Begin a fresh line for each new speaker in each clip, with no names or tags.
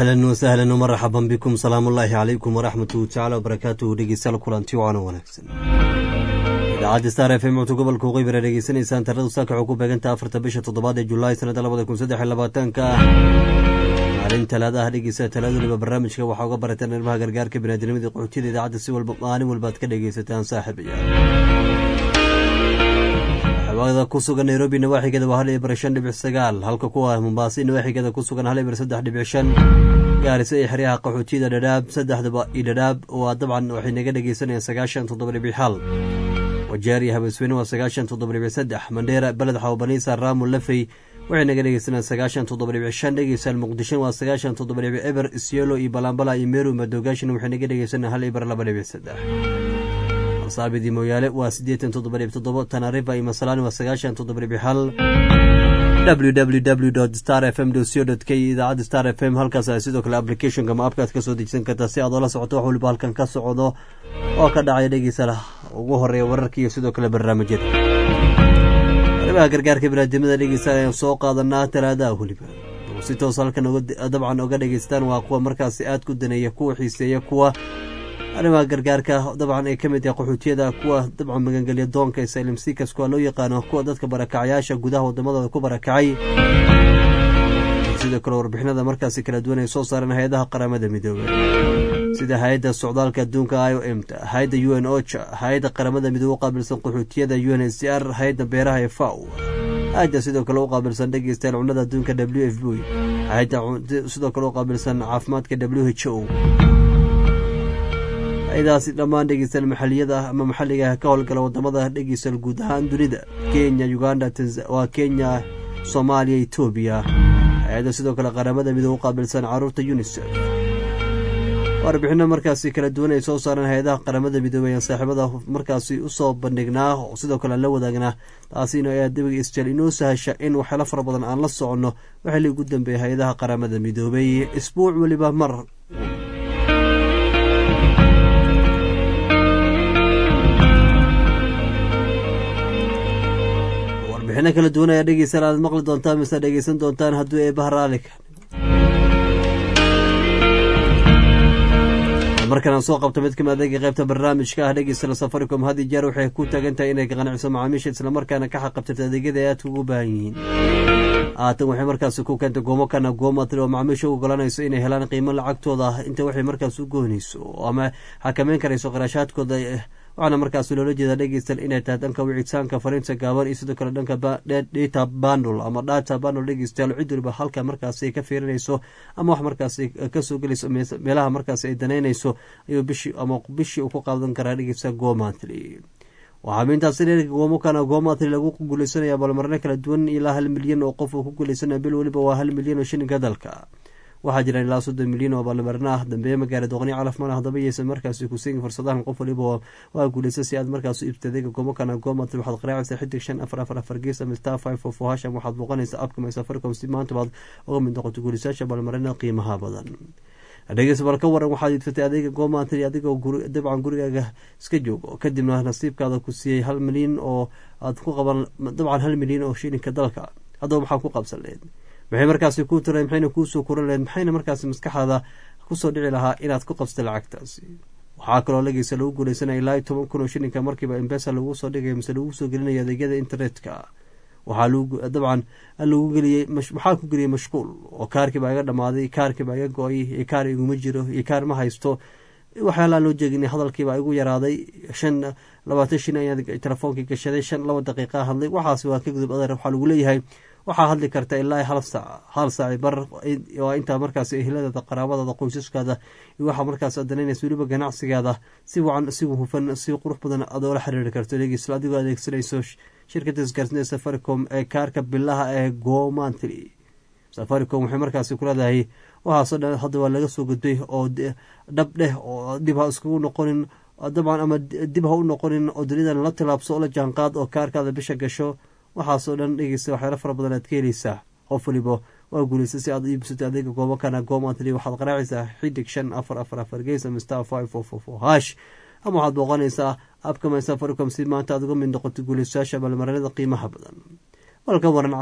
ahlan wasahlan wmaraxaban bikum salaamu ullaahi calaykum waraxmatuhu tacala wabarakaatuhu dhegeystayaal kulanti waana wanaagsan idaacadda star f m codka gobolka waqooyi dhegeysanaysaan tarada saaka waxuu ku beegantaha afarta bisha toddobaad ee julaay sanadda labada kun saddex iyo labaatanka ah maalin talaadaha dhegeysa talaada waliba barnaamijka waxaa uga barateen arrimaha gargaarka biniadamada qaxootiyada idaacadda si walba maalin walba ad ka dhegeysataan saaxiibaya xawaada ku sugan nairobi nawaaxigeeda waa hal iyo bar shan dhibic sagaal halka kuwa mombaaso nawaaxigeeda ku sugan hal iyo bar saddex dhibic shan gaarisa iyo xeryaha qaxootiyada dhadhaab saddexdaba iyo dhadhaab waa dabcan waxay naga dhegeysanayaan sagaashan toddoba dhibic hal wajeer iyo habasweyne waa sagaashan toddoba dhibic saddex mandheera beled xawbaniisa raamu lafey waxay naga dhegeysanayaan sagaashan toddoba dhibic shan dhegeystayaal muqdisho waa sagaashan toddoba dhibic eber isyelo iyo balambala iyo meru madogaashin waxay naga dhegeysanayaan hal iyo bar laba dhibic saddex saabidi mooyaale waa siddeetan toddoba dhib toddobo tanarifa iyo masalani waa sagaashan toddoba dhibic hal www star f m co k idaacadda star f m halkaas ay sidoo kale applicationka ma abkaad ka soo dejisan kartaa si aad oola socoto wax waliba halkan ka socdo oo ka dhacaya dhegeysa ugu horeeya wararka iyo sidoo kale barnaamijyada arrimaha gargaarka binaadamada dhegeysa ayaan soo qaadanaa talaadaha weliba si toos halkan dabcan oga dhegeystaan waa kuwa markaasi aad ku daneeya kuwa xiiseeya kuwa arrimaha gargaarka dabcan ay ka mid tahay qaxootiyada kuwa dabcan magangelya doonka isylm sikas kuwa loo yaqaano kuwa dadka barakacayaasha gudaha wadamadooda ku barakacay sidoo kale warbixinada markaasi kala duwan ay soo saareen hay-adaha qaramada midoobey sida hay-adda socdaalka adduunka i o m ta hay-adda u n ocha hay-adda qaramada midoobe u qaabilsan qaxootiyada u n h c r hay-adda beeraha ee faw hay-adda sidoo kale u qaabilsan dhegeystayaal cunnada adduunka w f b hay-adda sidoo kale u qaabilsan caafimaadka w h o hay-adaasi dhammaan dhegeystayaal maxaliyada ama maxalliga ka howlgala wadamada dhegeystayaal guud ahaan dunida kenya uganda waa kenya soomaaliya etoobiya hay-adda sidoo kale qaramada midoobe u qaabilsan caruurta unisef warbixino markaasi kala duwan ay soo saareen hay-adaha qaramada midoobey aan saaxiibada markaasi usoo bandhignaa oo sidoo kale aan la wadaagnaa taasina ayaa dabiga isjeel inoo sahasha in waxyaalo fara badan aan la soconno waxaa la ugu dambeeyay hay-adaha qaramada midoobey isbuuc weliba mar warbixino kala duwan ayaa dhegeysan aad maqli doontaan mise dhegeysan doontaan hadduu eebaha raalika markan aan soo qabto mid kamid adeega qaybta barnaamijka ah dhegeysta safaricom had iyo jeer waxay ku taagan tahay inay qanciso macaamiisha islamarkaana ka xaqabtirta adeegyada ay aadka ugu baahan yihiin haatan waxay markaasi ku keentay goomo kana goomatri oo macaamiisha u ogolanayso inay helaan qiimo lacagtooda ah inta waxay markaas u goonayso ama xakameyn karayso qarashaadkooda waxaana markaas loola jeedaa dhegeystan inay tahay dhanka wicitaanka fariinta gaaban iyo sidoo kale dhanka data bandle ama data bandle dhegeystayaal cid waliba halka markaasi ay ka fiirinayso ama wax markaasi kasoo gelayso meelaha markaasi ay danaynayso ayuu bishii ama bishii uu ku qaadan karaa dhegeysta gomatly waxaa mintaasi dheerka goomokana goomatri lagu guuleysanaya balmarno kala duwan ilaa hal milyan oo qof uu ku guuleysanaya bil weliba waa hal milyan oo shilinka dalka waxaa jira ilaa soddon milyan oo balmarno ah dambeeye magaala doqni calaf mal hadaba yeysan markaasi kusiin fursadahan qof waliba waa guuleysa si aad markaas u iibta adeega goomokana goomatri waxaad qaraacaysaa xidig shan afar afar afar gees ama star five four four hasham waxaad booqanaysaa abka my safaricom si maanta baad uga mid noqoto guuleysayaasha balmarno qiimaha badan dhegeys bal ka waran waxaad iibsatay adeega goomatri adigoo dabcan gurigaaga iska joogo kadibna nasiibkaada ku siiyey hal milyan oo aad ku qaban dabcan hal milyan oo shilinka dalka haddaba maxaa ku qabsan lehed maxay markaasi kuu tiray maxayna kuusoo kuran lehed maxayna markaasi maskaxdaada kusoo dhici lahaa inaad ku qabsatay lacagtaasi waxaa kaloo lageysa lagu guuleysanaya ilaa iyo toban kun oo shilinka markiiba embesa lagu soo dhigaya mise lagu soo gelinaya adeegyada internetka waxaa dabcan lagu geliyey waxaa ku geliyey mashquul oo kaarkii baa iga dhamaaday kaarkii baa iga go-ay iyo kaar iguma jiro iyo kaar ma haysto waxyaalaan loo jeegin hadalkiibaa igu yaraaday shan labaatan shin ayaan telefoonkii gashaday shan laba daqiiqa hadlay waxaas waa ka gudub adeer waxaa lagu leeyahay waxaa hadli karta ilaa hal saac hal saaci bar waa intaa markaas ehladaada qaraabadaada qoysaskaada iyo waxaa markaas danaynaysa weliba ganacsigaada si wacan si hufan si qurux badan aad oola xiriiri karto dhegeysla adigoo adeegsanayso shirkada isgaarsiinta safaricom ee kaarka bilaha ee gomantry safaricom waxay markaasi kuleedahay waxaasoo dhan hadda waa laga soo gudbay oo dhab dheh oo dib ha iskugu noqonin dabcan ama dib ha u noqonin oo dunidan la tilaabso oo la jaanqaad oo kaarkaada bisha gasho waxaasoo dhan dhegeysta waxyaalo fara badan aad ka heleysaa qof waliba waa guuleysa si aad iibsato adeega goobakana gomatry waxaad qaraacaysaa xidig shan afar afar afar gees ama star five four four four hash ama waxaad booqanaysaa abkama safaricom si maanta aad uga mid noqoto guuleystayaasha balmarinada qiimaha badan walka waranca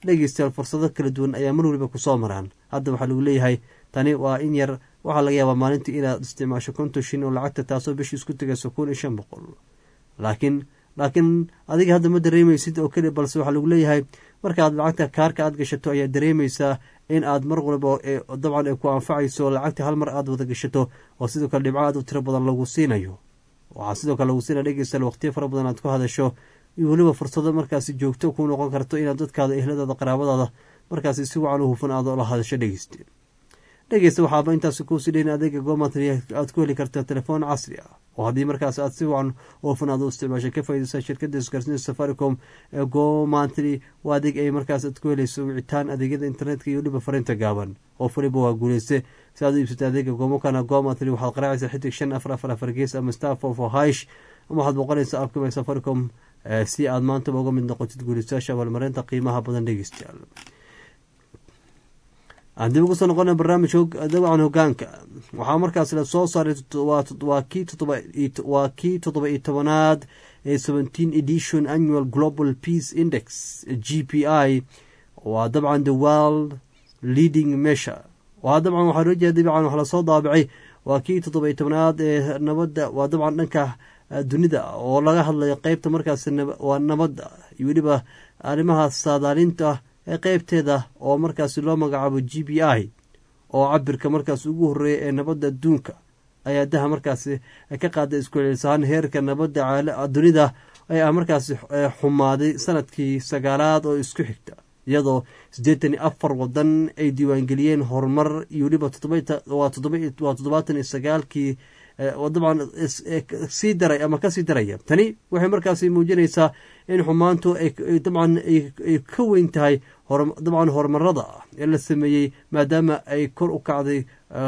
dhegeystayaal fursado kala duwan ayaa mar waliba kusoo maraan hadda waxaa lagu leeyahay tani waa in yar waxaa laga yaabaa maalintii inaad isticmaasho konton shin oo lacagta taasoo bishii isku tegayso kun iyo shan boqol laakiin laakiin adiga hadda ma dareemaysid oo keli balse waxaa lagu leeyahay markaaad lacagta kaarka aad gashato ayaa dareemaysaa in aad mar walba dabcan ay ku anfacayso lacagta hal mar aad wada gashato oo sidoo kale dhibco aad u tiro badan lagu siinayo waxaa sidoo kale lagu siinaya dhegeystayaal waqtiyo fara badan aad ku hadasho iyo weliba fursado markaasi joogto ku noqon karto inaad dadkaada ehladaada qaraabadaada markaasi si wacan u hufan aad ola hadasho dhegeyste dhegeysta waxaaba intaasi kuusii dheyn adeega gomatri aad ku heli karta telefoon casri ah oo haddii markaas aad si wacan u hufan aad u isticmaashay ka faaideysa shirkadda isgaarsiinta safaricom ee gomantri waa adeeg ay markaas aad ku helayso wicitaan adeegyada internetka iyo weliba fariinta gaaban qof waliba waa guuleyste si aad u iibsata adeega gomokana gomantri waxaad qaraacaysaa xidig shan afar afar afar gees ama starfo for hish ama waxaad boqonaysaa abkaba safaricom si aad maantaba uga mid noqotid guulistayaasha abaalmarinta qiimaha badan dhegeystayaal aan dib ugu soo noqona barnaamij dawacan hogaanka waxaa markaas la soo saaray waa kii toddoba iyo tobanaad ee seventeen edition annual global peace index g p i waa dabcan the world leading measure waa dabcan waxaa loo jeeda dabcan wax lasoo daabacay waa kii toddoba iyo tobanaad ee nabadda waa dabcan dhanka dunida oo laga hadlayo qeybta markaas waa nabadda iyo weliba arrimaha saadaalinta ee qeybteeda oo markaasi loo magacaabo g b i oo cabirka markaas ugu horeeya ee nabadda adduunka ayaa daha markaasi ka qaaday iskucelisahaan heerka nabadda dunida ayaa markaasi xumaaday sanadkii sagaalaad oo isku xigta iyadoo siddeetan iyo afar wadan ay diiwaangeliyeen horumar iyo weliba waa toddobaatan iyo sagaalkii dabcan sii daray ama kasii daraya tani waxay markaasi muujinaysaa in xumaantu dabcan ay ka weyn tahay dabcan horumarada ee la sameeyey maadaama ay kor u kacday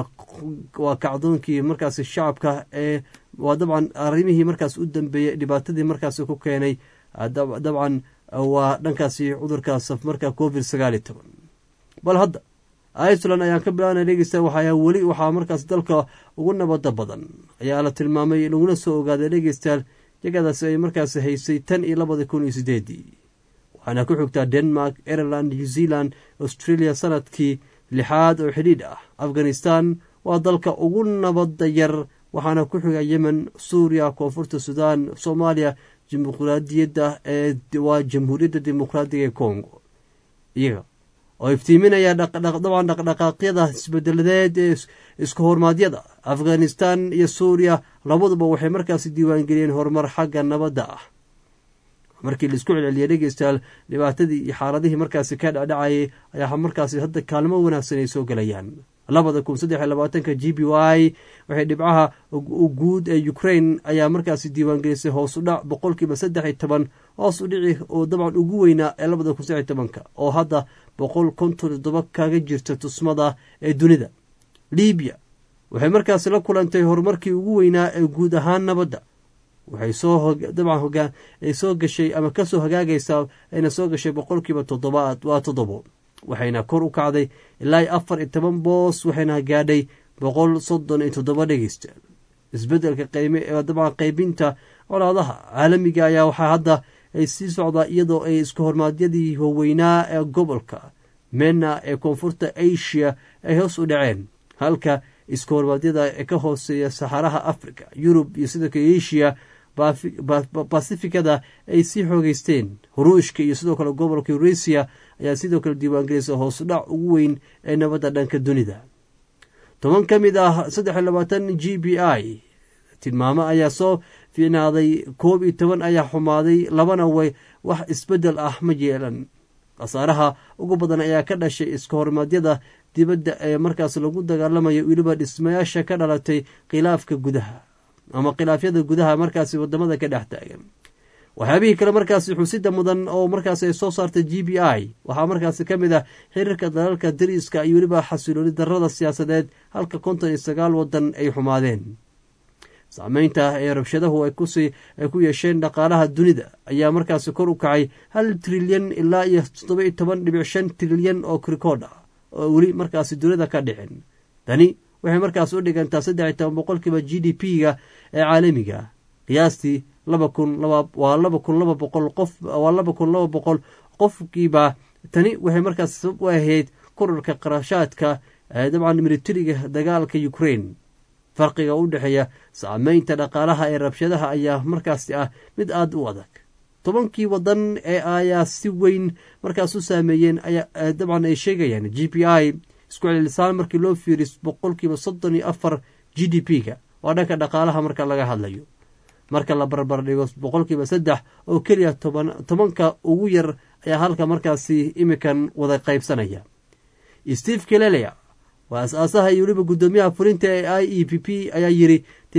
waa kacdoonkii markaasi shacabka ee waa dabcan arrimihii markaas u dambeeyey dhibaatadii markaasi ku keenay dabcan waa dhankaasi cudurka safmarka covid sagaal iyo toban bal hadda iceland ayaan ka bilaabana dhegeysta waxaa weli waxaa markaas dalka ugu nabada badan ayaa la tilmaamay laguna soo ogaaday dhegeystayaal jagadaasi ay markaas haysay tan iyo labada kun iyo sideedii waxaana ku xigtaa denmark ireland new zealand australia sanadkii lixaad oo xidhiidh ah afghanistan waa dalka ugu nabada yar waxaana ku xiga yemen suuriya koonfurta sudan soomaaliya dimuqraadiyadda ee waa jamhuuriyadda dimuqraadiga ee congo iyaga oo iftiiminaya dabcan dhaqdhaqaaqyada isbedeladeed ee isku hormaadyada afghanistan iyo suuriya labaduba waxay markaasi diiwaangeliyeen horumar xagga nabadda ah markii laisku celceliyay dhegeystayaal dhibaatadii iyo xaaladihii markaasi ka dhacdhacayay ayaa markaasi hadda kaalmo wanaagsan ay soo gelayaan labada kun saddex iyo labaatanka g b y waxay dhibcaha guud ee ukraine ayaa markaasi diiwaangelisay hoos u dhac boqolkiiba saddex iyo toban hoos u dhici oo dabcan ugu weynaa ee labada kun saddex iyo tobanka oo hadda boqol konton toddoba kaga jirta tusmada ee dunida libiya waxay markaasi la kulantay horumarkii ugu weynaa ee guud ahaan nabadda waxay soo dabcan hogaan ay soo gashay ama kasoo hagaagaysaa ayna soo gashay boqolkiiba toddobaad waa toddobo waxayna kor u kacday ilaa afar iyo toban boos waxayna gaadhay boqol soddon iyo toddoba dhegeysta isbedelka qeyme dabcan qeybinta colaadaha caalamiga ayaa waxaa hadda ay sii socdaa iyadoo ay isku hormaadyadii waaweynaa ee gobolka mena ee koonfurta asia ay hoos u dhaceen halka isku hormaadyada ee ka hooseeya saxaraha africa yurub iyo sidoo kale asia basifikada ay sii xoogeysteen huruushka iyo sidoo kale gobolka eurasiya ayaa sidoo kale diiwaangelisa hoosudhac ugu weyn ee nabadda dhanka dunida toban ka mid ah saddex iyo labaatan g b i tilmaamo ayaa soo fiicnaaday koob iyo toban ayaa xumaaday labana way wax isbedel ah ma yeelan khasaaraha ugu badan ayaa ka dhashay iska hormaadyada dibadda ee markaas lagu dagaalamayo weliba dhismayaasha ka dhalatay khilaafka gudaha ama khilaafyada gudaha markaasi wadamada ka dhex taagan waxyaabihii kale markaasi xusida mudan oo markaas ay soo saartay g b i waxaa markaasi ka mid ah xiriirka dalalka dariiska iyo weliba xasilooni darada siyaasadeed halka konton iyo sagaal wadan ay xumaadeen saameynta ee rabshadahu ay ku yeesheen dhaqaalaha dunida ayaa markaasi kor u kacay hal trilyan ilaa iyo toddoba iyo toban dhibic shan trilyan oo krikood ah oo weli markaasi dunida ka dhicin tani waxay markaas u dhigantaa saddex iyo toban boqolkiiba g d p-ga ee caalamiga qiyaastii laba kun waa laba kun laba boqol qof waa laba kun laba boqol qofkiiba tani waxay markaas sabab u ahayd korarka qarashaadka dabcan militariga dagaalka ukraine farqiga u dhexeeya saameynta dhaqaalaha ee rabshadaha ayaa markaasi ah mid aada u adag tobankii wadan ee ayaa si weyn markaas u saameeyeen ayaa dabcan ay sheegayaan g p i isku celilisaan markii loo fiiriy boqolkiiba soddon iyo afar g d p ga waa dhanka dhaqaalaha marka laga hadlayo marka la barbar dhigo boqolkiiba saddex oo keliya tobanka ugu yar ayaa halka markaasi imikan wada qaybsanaya steve kelelea waa as-aasaha iyo weliba guddoomiyaha fulinta ee i e p p ayaa yiri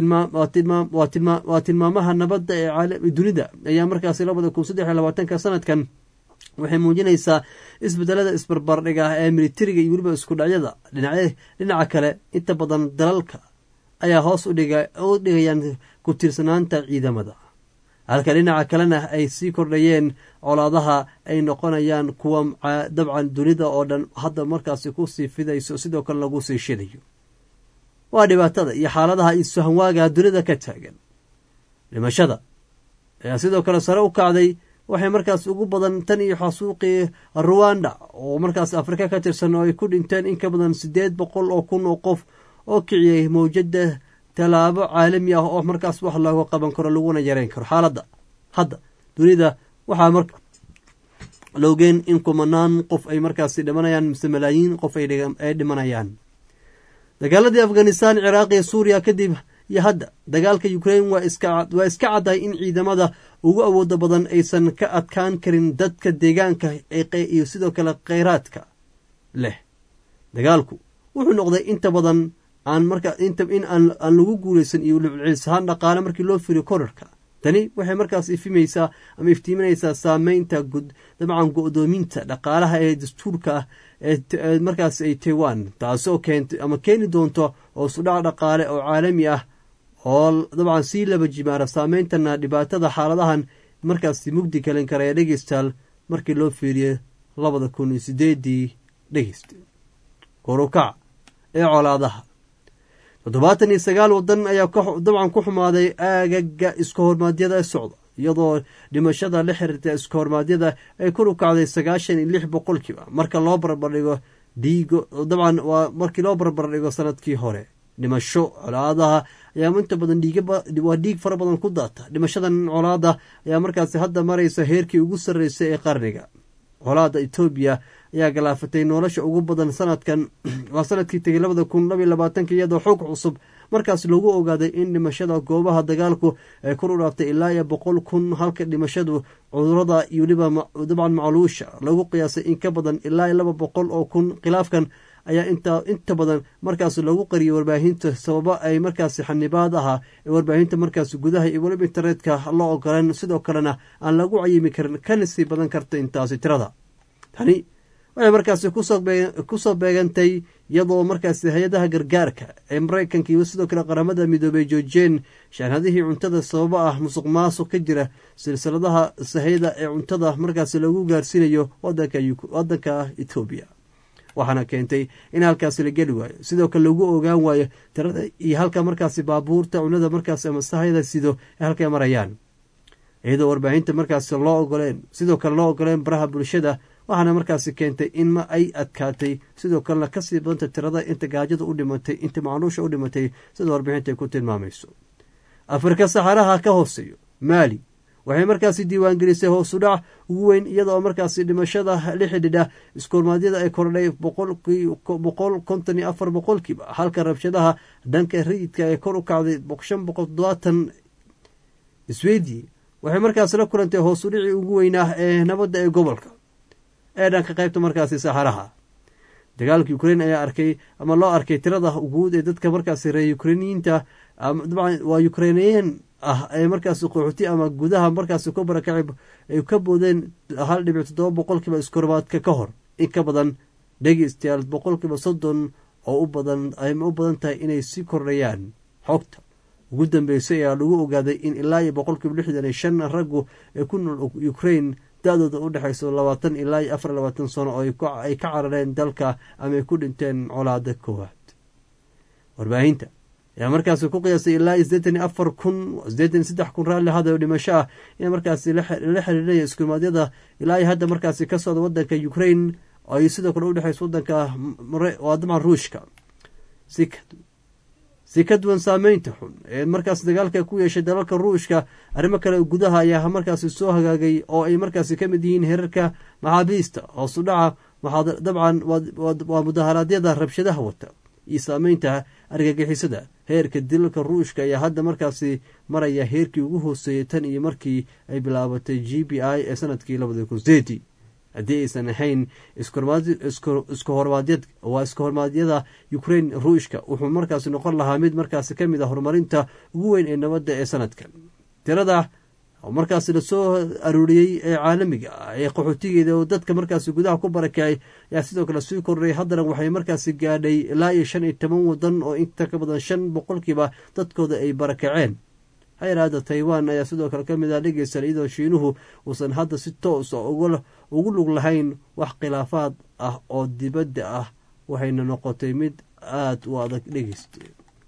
waa tilmaamaha nabadda ee dunida ayaa markaasi labada kun saddex iyo labaatanka sanadkan waxay muujinaysaa isbedelada isbarbardhiga ee militariga iyo weliba isku dhacyada dhinaca kale inta badan dalalka ayaa hoos u dhigayaan ku tiirsanaanta ciidamada halka dhinaca kalena ay sii kordhayeen colaadaha ay noqonayaan kuwa dabcan dunida oo dhan hadda markaasi kusii fidayso sidoo kale lagu sii shidayo waa dhibaatada iyo xaaladaha isfahanwaaga dunida ka taagan dhimashada ayaa sidoo kale sare u kacday waxay markaas ugu badan tan iyo xasuuqii ruwanda oo markaas afrika ka tirsan oo ay ku dhinteen in ka badan siddeed boqol oo kun oo qof oo kiciyey mawjada tallaabo caalami ah oo markaas wax looga qaban karo laguna yareyn karo xaaladda hadda dunida waxaa mar loogeen in kumanaan qof ay markaasi dhimanayaan mise malaayiin qof ay dhimanayaan dagaaladii afghanistan ciraaq iyo suuriya kadib iyo hadda dagaalka ukraine waa iska caddahay in ciidamada ugu awooda badan aysan ka adkaan karin dadka deegaanka iyo sidoo kale kheyraadka leh dagaalku wuxuu noqday inta badan aan marka in aan lagu guulaysan iyo cilsahaan dhaqaale markii loo firiyo korarka tani waxay markaas ifimaysaa ama iftiiminaysaa saameynta dabcan go-doominta dhaqaalaha ee dastuurka ah ee markaas ay taiwan taasoo keentay ama keeni doonto oo sudhac dhaqaale oo caalami ah oo dabcan sii laba jimaara saameyntana dhibaatada xaaladahan markaasi mugdi kalin karaya dhegeystaal markii loo fiiriyey labada kun iyo sideedii dhegeysta korukac ee colaadaha toddobaatan iyo sagaal wadan ayaa dabcan ku xumaaday aagaga iska hormaadyada ee socda iyadoo dhimashada la xiriirta iska hormaadyada ay kor u kacday sagaashan iyo lix boqolkiiba marka loo barbardhigo dhiigo dabcan waa markii loo barbardhigo sanadkii hore dhimasho colaadaha ayaa inta badan dhiigwaa dhiig fara badan ku daata dhimashadan colaada ayaa markaasi hadda maraysa heerkii ugu sarreysay ee qarniga colaada etoobiya ayaa galaafatay nolosha ugu badan sanadkan waa sanadkii tegay labada kun labaiy labaatanka iyadoo xoog cusub markaas lagu ogaaday in dhimashada goobaha dagaalku ay kor u dhaaftay ilaa iyo boqol kun halka dhimashadu cudurada iyo weliba dabcan macluusha lagu qiyaasay in ka badan ilaa iyo laba boqol oo kun khilaafkan ayaa inta badan markaas lagu qariyay warbaahinta sababo ay markaasi xanibaad ahaa ee warbaahinta markaas gudaha iyo weliba internetka loo ogolan sidoo kalena aan lagu cayimi karin kana sii badan karta intaasi tirada tani waxay markaasi kusoo beegantay iyadoo markaasi hay-adaha gargaarka ee maraykanka iyo sidoo kale qaramada midoobay joojiyeen shaanhadihii cuntada sababo ah musuq maasuq ka jira silsiladaha sahayda ee cuntada markaasi lagu gaarsiinayo wadanka etoobiya waxaana keentay in halkaasi la geli waayo sidoo kale lagu ogaan waayo tirada iyo halka markaasi baabuurta cunada markaas ama sahayda sido ee halkay marayaan iyadoo warbaahinta markaasi loo ogoleen sidoo kale loo ogoleen baraha bulshada waxaana markaasi keentay in ma ay adkaatay sidoo kalena kasii badanta tirada inta gaajada u dhimatay inta macluusha u dhimatay sida warbixinta ay ku tilmaamayso afrika saxaraha ka hooseeyo maali waxay markaasi diiwaangelisay hoosu dhac ugu weyn iyadoo markaasi dhimashada la xidhiidha iskoormaadyada ay kordhay boqol konton iyo afar boqolkiiba halka rabshadaha dhanka rayidka ee kor u kacday shan boqol todobaatan swedi waxay markaasi la kulantay hoosu dhicii ugu weynaa ee nabadda ee gobolka ee dhanka qaybta markaasi saxaraha dagaalka ukrain ayaa arkay ama loo arkay tirada guud ee dadka markaasi reer ukrainiyiinta dabcan waa ukrainiyiin ah ee markaasi qaxooti ama gudaha markaasi ku barakacay ay ka boodeen hal dhibic toddoba boqolkiiba iskormaadka ka hor in ka badan dhegeystayaal boqolkiiba soddon oo u badan ay u badan tahay inay sii kordhayaan xogta ugu dambeysay ayaa lagu ogaaday in ilaa iyo boqolkiiba lixdan iyo shan raggu ee ku nool ukrain da-dooda u dhexayso labaatan ilaa iyo afar labaatan sano oo ay ka carareen dalka ama ay ku dhinteen colaada koowaad warbaahinta ayaa markaasi ku qiyaasay ilaa sideetan iyo afar kun sideetan iyo saddex kun raalli hada oo dhimasho ah in markaasi la xiriiraya iskumaadyada ilaa iyo hadda markaasi ka socda wadanka ukraine ay sidoo kale udhexeyso wadanka waa dabcan ruushka si ka duwan saameynta xun ee markaas dagaalka ku yeeshay dalalka ruushka arrimo kale gudaha ayaa markaasi soo hagaagay oo ay markaasi ka mid yihiin herarka maxaabiista hoosu dhaca dabcan waa mudaharaadyada rabshadaha wata iyo saameynta argagixisada heerka dilalka ruushka ayaa hadda markaasi maraya heerkii ugu hooseeyay tan iyo markii ay bilaabatay g b i ee sanadkii labada kun sideedii haddii aysan ahayn iskahormaadyad waa iska hormaadyada ukraine ruushka wuxuu markaasi noqon lahaa mid markaasi ka mid a horumarinta ugu weyn ee nabadda ee sanadkan tirada markaasi lasoo arooriyey ee caalamiga ah ee qaxootigeeda oo dadka markaasi gudaha ku barakacay ayaa sidoo kale sii kordhay haddana waxay markaasi gaadhay ilaa iyo shan iyo toban wadan oo inta ka badan shan boqolkiiba dadkooda ay barakaceen hay-ada taiwan ayaa sidoo kale ka mid ah dhegeysan iyadoo shiinuhu uusan hadda si toosa ugu lug lahayn wax khilaafaad ah oo dibadda ah waxayna noqotay mid aada u adag dhegeysta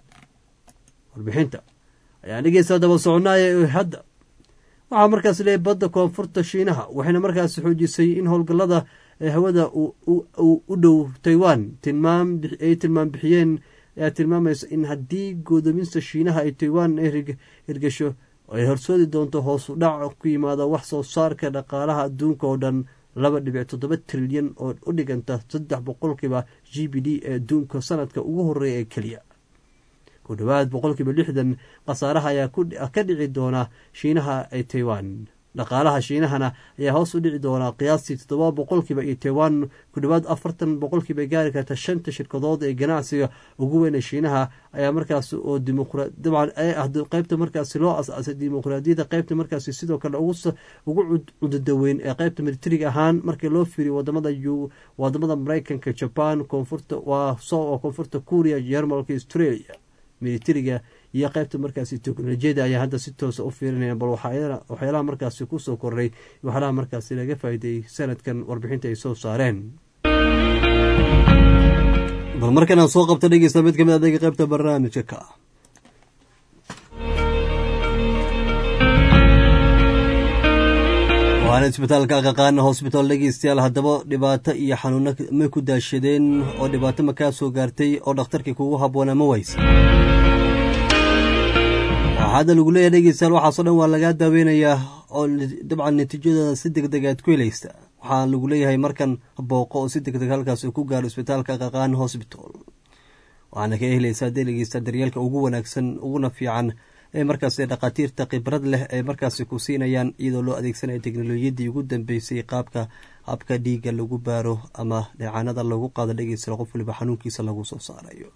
warbixinta ayaa dhegeysta daba soconaaya hadda waxaa markaas leeyahy badda koonfurta shiinaha waxayna markaasi xoojisay in howlgallada hawada u dhow taiwan ay tilmaam bixiyeen ayaa tilmaamaysa in haddii guddoominta shiinaha ay taiwan ay hirgasho ay horsoodi doonto hoosu dhac ku yimaada wax soo saarka dhaqaalaha adduunka oo dhan laba dhibic toddoba trilyan oo u dhiganta saddex boqolkiiba g b d ee adduunka sanadka ugu horeeya ee keliya ku dhowaad boqolkiiba lixdan khasaaraha ayaa ka dhici doona shiinaha ee taiwan dhaqaalaha shiinahana ayaa hoos u dhici doonaa qiyaastii toddoba boqolkiiba iyo taiwan ku dhowaad afartan boqolkiiba gaari karta shanta shirkadood ee ganacsiga ugu weyn ee shiinaha ayaa markaas oo dabcan ay ah qeybta markaasi loo as-aasay dimuqraadiyadda qeybta markaasi sidoo kale ugu cudadaweyn ee qeybta militariga ahaan markii loo fiiriyo wadamada wadamada mareykanka jaban koonfurta waa so koonfurta kuuriya jermalka australia militariga iyo qeybta markaasi teknolojiyada ayaa hadda si toosa u fiirinaya bal waxyaalaha markaasi kusoo kordhay waxyaalaha markaasi laga faa'iideeyey sanadkan warbixinta ay soo saareen bal markan aan soo qabta dhegeysta mid kamid adega qeybta barnaamijka ka ah waana isbitaalka aqaqaana hosbitaal dhegeystayaal haddaba dhibaato iyo xanuuno ma ku daashadeen oo dhibaato ma kaa soo gaartay oo dhakhtarkii kugu habboonaa ma waysa hadda lagu leeyahay dhegeystayaal waxaasoo dhan waa lagaa daaweynayaa oo dabcan natiijadooda si deg deg aad ku helaysa waxaa lagu leeyahay markan booqo oo si deg deg halkaas ku gaaro isbitaalka aqaqaan hosbital waxaana ka helaysaa dee dhegeysta daryeelka ugu wanaagsan uguna fiican ee markaas dhakhaatiirta khibrad leh ee markaasi ku siinayaan iyadoo loo adeegsanaya teknolojiyadii ugu dambeysay qaabka habka dhiigga lagu baaro ama dheecaanada lagu qaado dhegeysta qof waliba xanuunkiisa lagu soo saarayo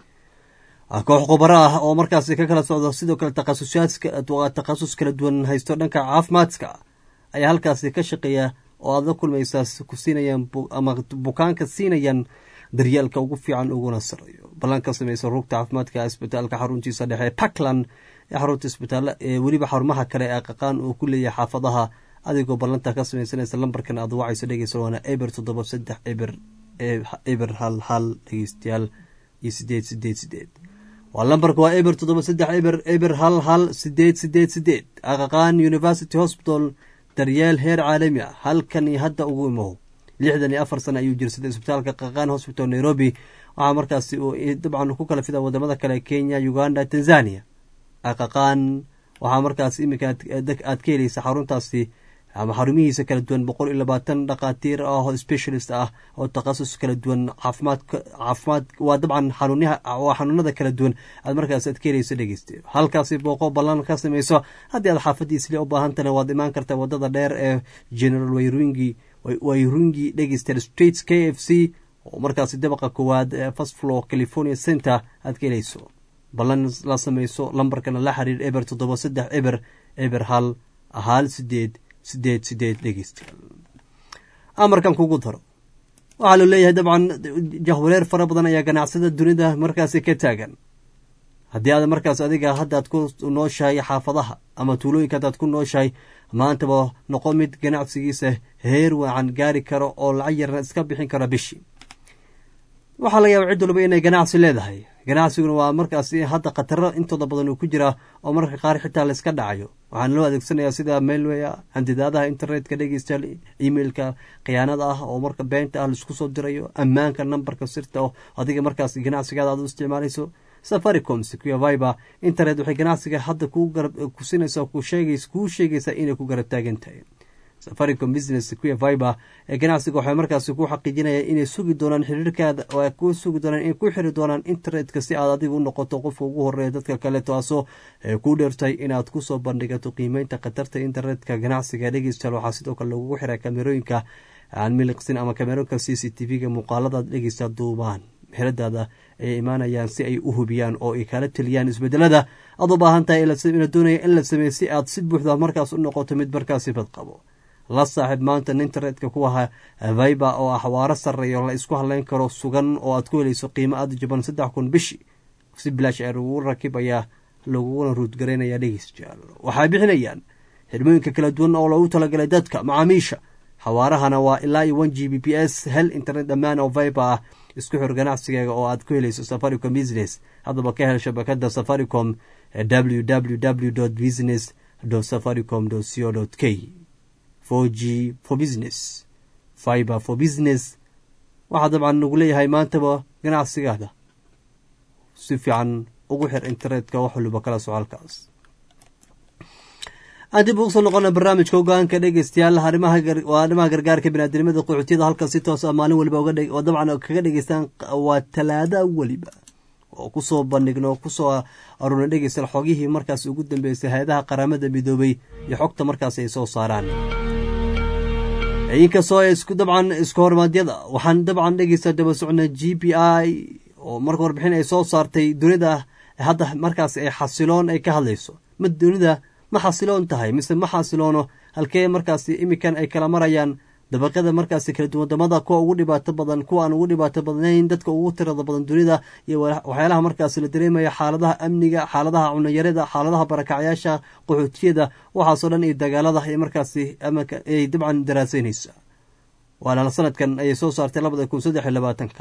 koox khubaro ah oo markaasi ka kala socdo sidoo kale takhasus kala duwan haysto dhanka caafimaadka ayaa halkaasi ka shaqeeya oo aad la kulmaysaa ku siinayaan ama bukaanka siinayaan daryeelka ugu fiican uguna sareeyo ballan ka sameysa rugta caafimaadka isbitaalka xaruntiisa dhexe puntland ee xarunta isbitaal ee weliba xarumaha kale ee qaqaan uu ku leeyahay xaafadaha adigoo ballanta ka sameysanaysa lambarkan aad wacayso dhegeysa waana eber toddoba saddex eber eber hal hal dhegeystayaal iyo sideed sideed sideed waa lambarka waa eber toddoba saddex eber eber hal hal sideed sideed sideed aqaqaan university hospital daryeel heer caalami ah halkan iyo hadda ugu imow lixdan iyo afar sana ayuu jirsaday isbitaalka qaqaan hospital nairobi waxaa markaasi uu dabcan ku kala fida wadamada kale kenya uganda tanzania aqaqaan waxaa markaas iminka aad ka helaysa xaruntaasi ama xarumihiisa kala duwan boqol iyo labaatan dhakhaatiir ah oo specialist ah oo takhasus kala duwan caafimaad caafimaad waa dabcan xanuunyaha waa xanuunada kala duwan aad markaas aad ka helayso dhegeyste halkaasi booqo ballan ka sameyso haddii aad xaafadiisle u baahantana waad imaan kartaa wadada dheer ee general wayrungi wayrungi dhegeyster streets k f c oo markaasi dabaqa koowaad ee first floor california center aad ka helayso ballan la sameyso lambarkana la xiriir eber toddoba saddex eber eber hal hal sideed sideed sideed dhegeystayaal amarkan kugu daro waxaa loo leeyahay dabcan jahwareer fara badan ayaa ganacsada dunida markaasi ka taagan haddii aad markaas adiga haddaad ku nooshahay xaafadaha ama tuulooyinka haddaad ku nooshahay maantaba noqo mid ganacsigiisa heer wacan gaari karo oo lacag yarna iska bixin kara bishii waxaa laga yaaba cid walba inay ganacsi leedahay ganacsiguna waa markaasi hadda khataro intooda badan uu ku jira oo mararka qaar xitaa layska dhacayo waxaana loo adeegsanayaa sida mailwaya handidaadaha internetka dhegeystayaal emailka khiyaanada ah oo marka beenta ah laisku soo dirayo ammaanka nambarka sirta oo adiga markaas ganacsigaada aad u isticmaalayso safaricom sequia viber internet waxay ganacsiga hadda kuu garab kusinaysaa kuu sheegays kuu sheegaysaa inay ku garab taagan tahay safaricom business sequia viber ee ganacsiga waxay markaasi ku xaqiijinayaan inay sugi doonaan xiriirkaada oo ay ku sugi doonaan inay ku xiri doonaan internetka si aad adiga u noqoto qofka ugu horeeya dadka kale taasoo ku dheertay inaad kusoo bandhigato qiimeynta khatarta internetka ganacsiga dhegeystayaal waxaa sidoo kale lagugu xiray kamerooyinka aan miliqsin ama kamerooyinka c c t v-ga muuqaalada dhegeysta duubaan xeradaada ay imaanayaan si ay u hubiyaan oo ay kala teliyaan isbedelada aad u baahan tahay ina doonaya in la sameeyo si aad si buuxda markaas u noqoto mid markaasi badqabo la saaxiib maanta internetka kuwaha viber oo ah xawaaro sarreeya oo la isku hadleyn karo sugan oo aad ku helayso qiimo aada jaban saddex kun bishi si bilaash ee lagu rakibayaa laguguna ruudgaraynaya dhegeystayaal waxay bixinayaan xirmooyinka kala duwan oo loogu talagalay dadka macaamiisha xawaarahana waa ilaa iyo one g b p s hel internet dhammaan oo viber ah isku xir ganacsigeega oo aad ku helayso safaricom business haddaba ka hel shabakada safaricom w w w business safaricom co k for g for business fiber for business waxaa dabcan nagu leeyahay maantaba ganacsigaada si fiican ugu xir internetka wax waliba kala socaalkaas aan dib ugu soo noqona barnaamijka hogaanka dhegeystayaal arimaha arrimaha gargaarka biniaadamada qaxootiyada halkan si toos ah maalin waliba oo dabcan kaga dhegeystaan waa talaada weliba oo kusoo bandhigno kusoo aruna dhegeystayaal xogihii markaas ugu dambeysay hay-adaha qaramada midoobay iyo xogta markaas ay soo saaraan inkastoo isku dabcan isku hormaadyada waxaan dabcan dhegeysta daba socna g p i oo marka warbixin ay soo saartay dunida hadda markaas ay xasiloon ay ka hadlayso ma dunida ma xasiloon tahay mise ma xasiloono halkee markaasi imikan ay kala marayaan dabaqada markaasi kala duwan wadamada kuwa ugu dhibaato badan kuwa aan ugu dhibaato badnayn dadka ugu tirada badan dunida iyo waxyaalaha markaasi la dareemaya xaaladaha amniga xaaladaha cunayarada xaaladaha barakacyaasha qaxootiyada waxaasoo dhan iyo dagaalada ay markaasi ay dabcan daraaseynaysa waana sanadkan ayay soo saartay labada kun saddex iyo labaatanka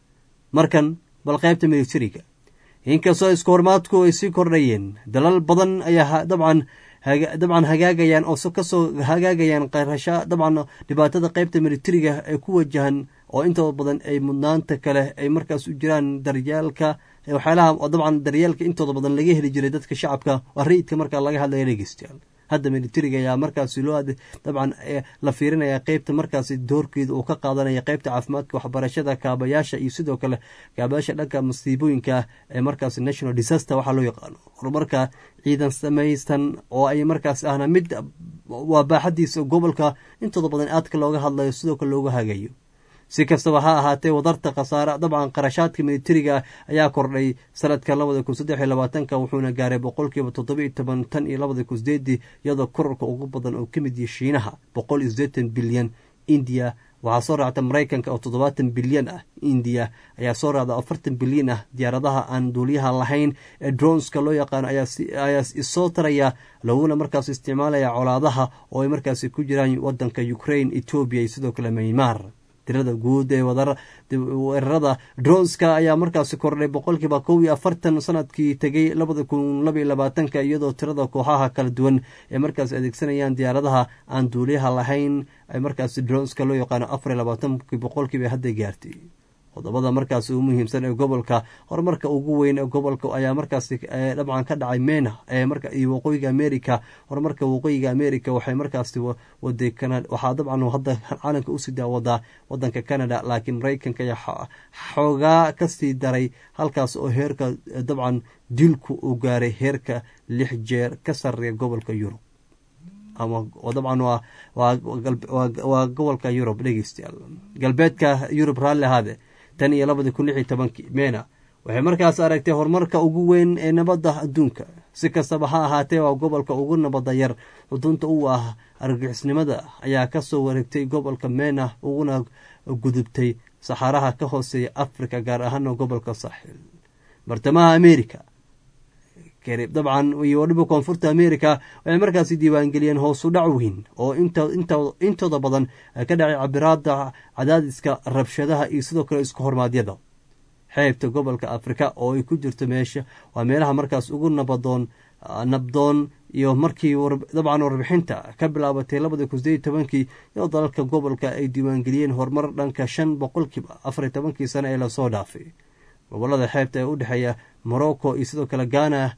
markan bal qaybta militariga inkastoo isku hormaadku ay sii kordhayeen dalal badan ayaa dabcan dabcan hagaagayaan oo kasoo hagaagayaan qarasha dabcan dhibaatada qeybta militariga ay ku wajahan oo intooda badan ay mudnaanta kale ay markaas u jiraan daryaalka waxyaalaha dabcan daryeelka intooda badan laga heli jiray dadka shacabka waa rayidka markaa laga hadlaya dhegeystayaal hadda militariga ayaa markaasi loo dabcan la fiirinaya qeybta markaasi doorkeeda uu ka qaadanaya qeybta caafimaadka waxbarashada kaabayaasha iyo sidoo kale kaabayaasha dhanka masiibooyinka ee markaasi national disaster waxaa loo yaqaano horumarka ciidan samaysan oo ay markaas ahna mid waa baaxadiisa gobolka intooda badan aadka looga hadlayo sidoo kale looga hagayo si kastaba ha ahaatee wadarta khasaare dabcan qarashaadka militariga ayaa kordhay sanadka labada kun saddex iyo labaatanka wuxuuna gaaray boqolkiiba toddoba iyo toban tan iyo labada kun sideedii iyadoo korarka ugu badan oo ka mid yahay shiinaha boqol iyo siddeetan bilyan indiya waxaa soo raacta maraykanka oo toddobaatan bilyan ah indiya ayaa soo raacda afartan bilyan ah diyaaradaha aan duuliyaha lahayn ee dronska loo yaqaano ayaa isoo taraya laguna markaas isticmaalaya colaadaha oo ay markaasi ku jiraan wadanka ukraine etoobiya iyo sidoo kale maymar tirada guud ee weerarada dronska ayaa markaasi kordhay boqolkiiba kow iyo afartan sanadkii tegay labada kun labaiyo labaatanka iyadoo tirada kooxaha kala duwan ee markaas adeegsanayaan diyaaradaha aan duuliyaha lahayn ay markaasi dronska loo yaqaano afar iyo labaatankii boqolkiiba hadda gaartay qodobada markaas ugu muhiimsan ee gobolka horumarka ugu weyn ee gobolka ayaa markaasi dabcan ka dhacay mena iyo waqooyiga america horumarka waqooyiga america waxay markaasi waday waxaa dabcan hadda caalamka usii daawadaa wadanka canada laakiin maraykanka ayaa xoogaa kasii daray halkaas oo heerka dabcan dilku uu gaaray heerka lix jeer ka sareeya gobolka yurub ama dabcan waa gobolka yurub dhegeystayaal galbeedka yurub raalli ahaade tan iyo labadii kun lix iyo tobankii mena waxay markaas aragtay horumarka ugu weyn ee nabadda adduunka si kastaba ha ahaatee waa gobolka ugu nabadda yar xudunta u ah argixisnimada ayaa kasoo wareegtay gobolka mena uguna gudubtay saxaaraha ka hooseeya africa gaar ahaana gobolka saaxiil bartamaha america dabcan iyo waliba koonfurta america waxay markaasi diiwaangeliyeen hoosu dhac weyn oo intooda badan ka dhacay cabiraada cadaadiska rabshadaha iyo sidoo kale isku hormaadyada xeebta gobolka afrika oo ay ku jirto meesha waa meelaha markaas ugu nabadoon nabdoon iyo markii dabcan warbixinta ka bilaabatay labadii kun sideed tobankii iyadoo dalalka gobolka ay diiwaangeliyeen horumar dhanka shan boqolkiiba afar iyo tobankii sano ee lasoo dhaafay gobolada xeebta ee u dhexeeya morocco iyo sidoo kale ghana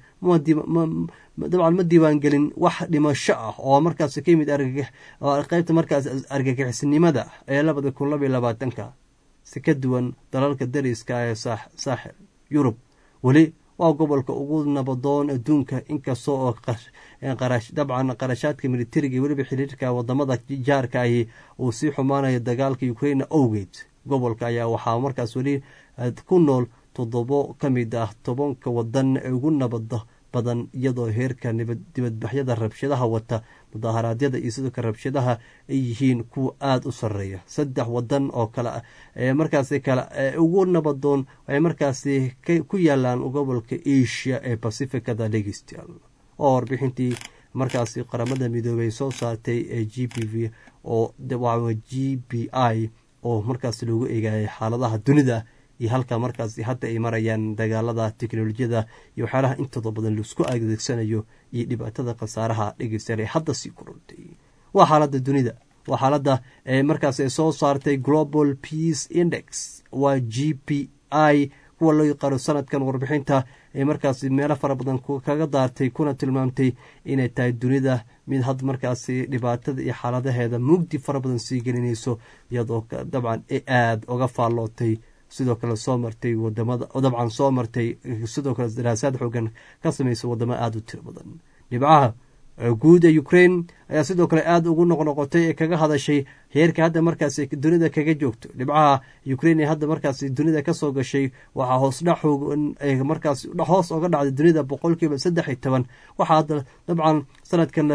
dabcan ma diiwaangelin wax dhimasho ah oo markaas ka yimid qeybta markaas argagixisnimada ee labada kun labaiyo labaatanka si ka duwan dalalka dariska ee saaxil yurub weli waa gobolka ugu nabadoon adduunka inkasta oo dabcan qarashaadka militariga weliba xiriirka wadamada jaarka ahi uu sii xumaanayo dagaalka ukraina owgeed gobolka ayaa waxaa markaas weli ku nool toddobo ka mid ah tobanka wadan ee ugu nabada badan iyadoo heerka dibadbaxyada rabshadaha wata mudaharaadyada iyo sidoo kale rabshadaha ay yihiin kuwa aada u sareeya saddex wadan oo kale ee markaasi kale ugu nabadoon waxay markaasi ku yaalaan gobolka asia ee pacificada dhegeystayaal oo warbixintii markaasi qaramada midoobey soo saartay ee g b v oo g b i oo markaas loogu eegayay xaaladaha dunida iyo halka markaas hadda ay marayaan dagaalada teknolojiyada iyo waxyaalaha intooda badan laisku adeegsanayo iyo dhibaatada khasaaraha dhegeystayaal ee hadda sii korortay waa xaalada dunida waa xaalada markaas ay soo saartay global peace index waa g p i kuwa loo yaqaano sanadkan warbixinta ee markaas meelo fara badan kaga daartay kuna tilmaamtay inay tahay dunida mid had markaasi dhibaatada iyo xaaladaheeda mugdi fara badan sii gelinayso iyadoo dabcan aada uga faallootay sidoo kale soo martay wadamada dabcan soo martay sidoo kale daraasaad xoogan ka samaysa wadamo aada u tiro badan dhibcaha guud ee ukraine ayaa sidoo kale aada ugu noqnoqotay ee kaga hadashay heerka hadda markaas dunida kaga joogto dhibcaha ukraine ee hadda markaas dunida kasoo gashay waxaa hoosdhac xoogan markaas hoos oga dhacday dunida boqolkiiba saddex iyo toban waxaa hadda dabcan sanadkan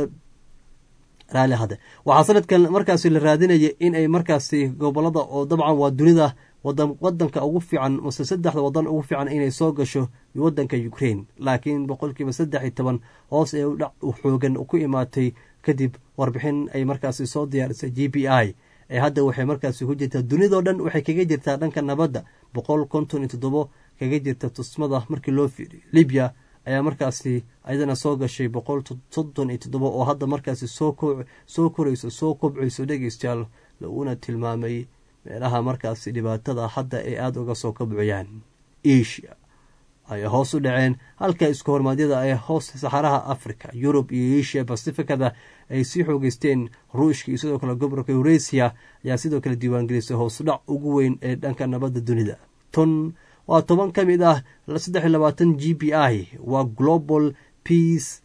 raali hade waxaa sanadkan markaasi la raadinaya in ay markaasi gobolada oo dabcan waa dunida wadanka ugu fiican mase saddexda wadan ugu fiican inay soo gasho wadanka ukraine laakiin boqolkiiba saddex iyo toban hoos ee udhac xoogan ku imaatay kadib warbixin ay markaasi soo diyaarisay g b i ee hadda waxay markaasi ku jirtaa dunidao dhan waxay kaga jirtaa dhanka nabadda boqol konton iyo toddobo kaga jirta tusmada markii loo fiiriyo libya ayaa markaasi ayadana soo gashay boqol soddon iyo toddobo oo hadda markaasi soo korayso soo kobcayso dhegeystayaal laguna tilmaamay meelaha markaasi dhibaatada hadda ay aada uga soo kabciyaan asia ayay hoos u dhaceen halka isku hormaadyada ay hoos saxaraha africa yurub iyo asia bacificada ay sii xoogeysteen ruushka iyo sidoo kale gobolka eurasiya ayaa sidoo kale diiwaangelisay hoosudhac ugu weyn ee dhanka nabadda dunida ton waa toban ka mid ah saddex iyo labaatan g b i waa global peace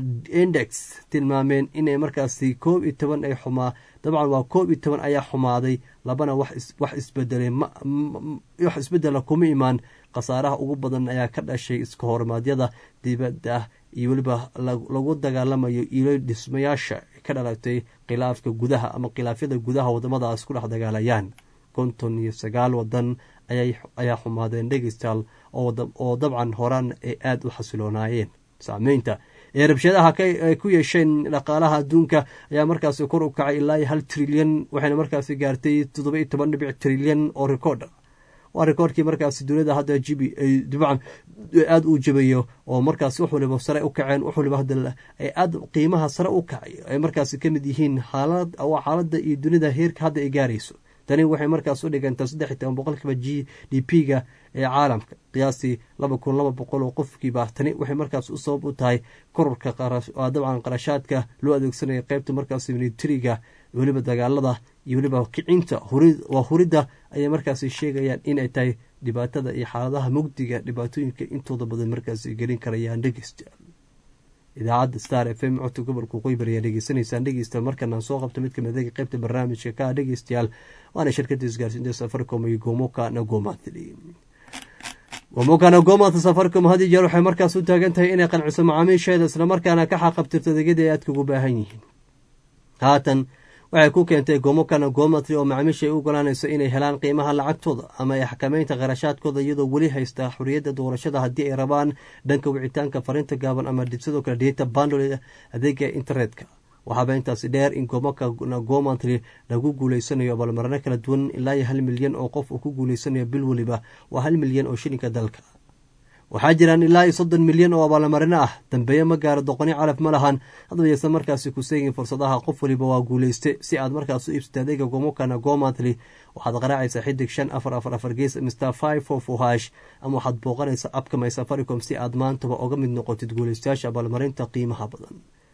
index tilmaameen inay markaasi koob iyo toban ay xumaa dabcan waa koob iyo toban ayaa xumaaday labana wax isbedelay wax isbedela kuma imaan khasaaraha ugu badan ayaa ka dhashay iska hormaadyada dibadda iyo weliba lagu dagaalamayo ilo dhismayaasha ka dhalatay khilaafka gudaha ama khilaafyada gudaha wadamadaas ku dhex dagaalayaan konton iyo sagaal wadan ayaa xumaadeen dhegeystaal oo dabcan horaan ay aada u xasiloonaayeen saameynta ee rabshadaha ay ku yeesheen dhaqaalaha adduunka ayaa markaasi kor u kacay ilaa hal trilyan waxayna markaasi gaartay toddoba iyo toban dhibic trilyan oo rekoord ah waa rekoordkii markaasi dunida hadda jibi dabcan aada u jabayo oo markaas wax waliba sare u kaceen wax waliba hadda ay aada qiimaha sare u kacay ay markaasi ka mid yihiin xaalad waa xaaladda iyo dunida heerka hadda ay gaarayso tani waxay markaas u dhigantaa saddex iyo toban boqolkiiba g d p ga ee caalamka qiyaastii laba kun laba boqol oo qofkiiba tani waxay markaas u sabab u tahay kororka dabcan qarashaadka loo adeegsanaya qeybta markaas militariga weliba dagaalada iyo weliba kicinta waa huridda ayay markaasi sheegayaan inay tahay dhibaatada iyo xaaladaha mugdiga dhibaatooyinka intooda badan markaasi gelin karayaan dhegeystayaal idaacadda star f m codka gobolka qoybar ayaa dhegeysanaysaan dhegeysta markanaan soo qabta mid kamid a qeybta barnaamijka ka dhegeystayaal waana shirkada isgaarsiinta safaricom iyo gomoka nagomatli gomoka nagomat safaricom had iyo jeer waxay markaas u taagan tahay inay qanciso macaamiisheeda islamarkaana ka xaqabtirto adeegyada ay aadka ugu baahan yihiin haatan waxay ku keentay gomoka nagomatli oo macaamiisha ay u ogolaanayso inay helaan qiimaha lacagtooda ama ay xakameynta kharashaadkooda iyadoo weli haysta xoriyadda doorashada haddii ay rabaan dhanka wicitaanka fariinta gaaban ama sidoo kale data bandol adeega internetka waxaaba intaasi dheer in goomaka gomantry lagu guuleysanayo abaalmarino kala duwan ilaa iyo hal milyan oo qof uu ku guuleysanayo bil weliba waa hal milyan oo shilinka dalka waxaa jiraan ilaa iyo soddon milyan oo abaalmarino ah dambeeye ma gaaro doqoni calaf ma lahan hadaba yeysan markaasi ku seegin fursadaha qof waliba waa guuleyste si aad markaas u iibsata adeega gomokana gomantly waxaad qaraacaysaa xidig shan afar afar afar gees mr five four four hash ama waxaad booqanaysaa abka my safaricom si aad maantaba oga mid noqotid guuleystayaasha abaalmarinta qiimaha badan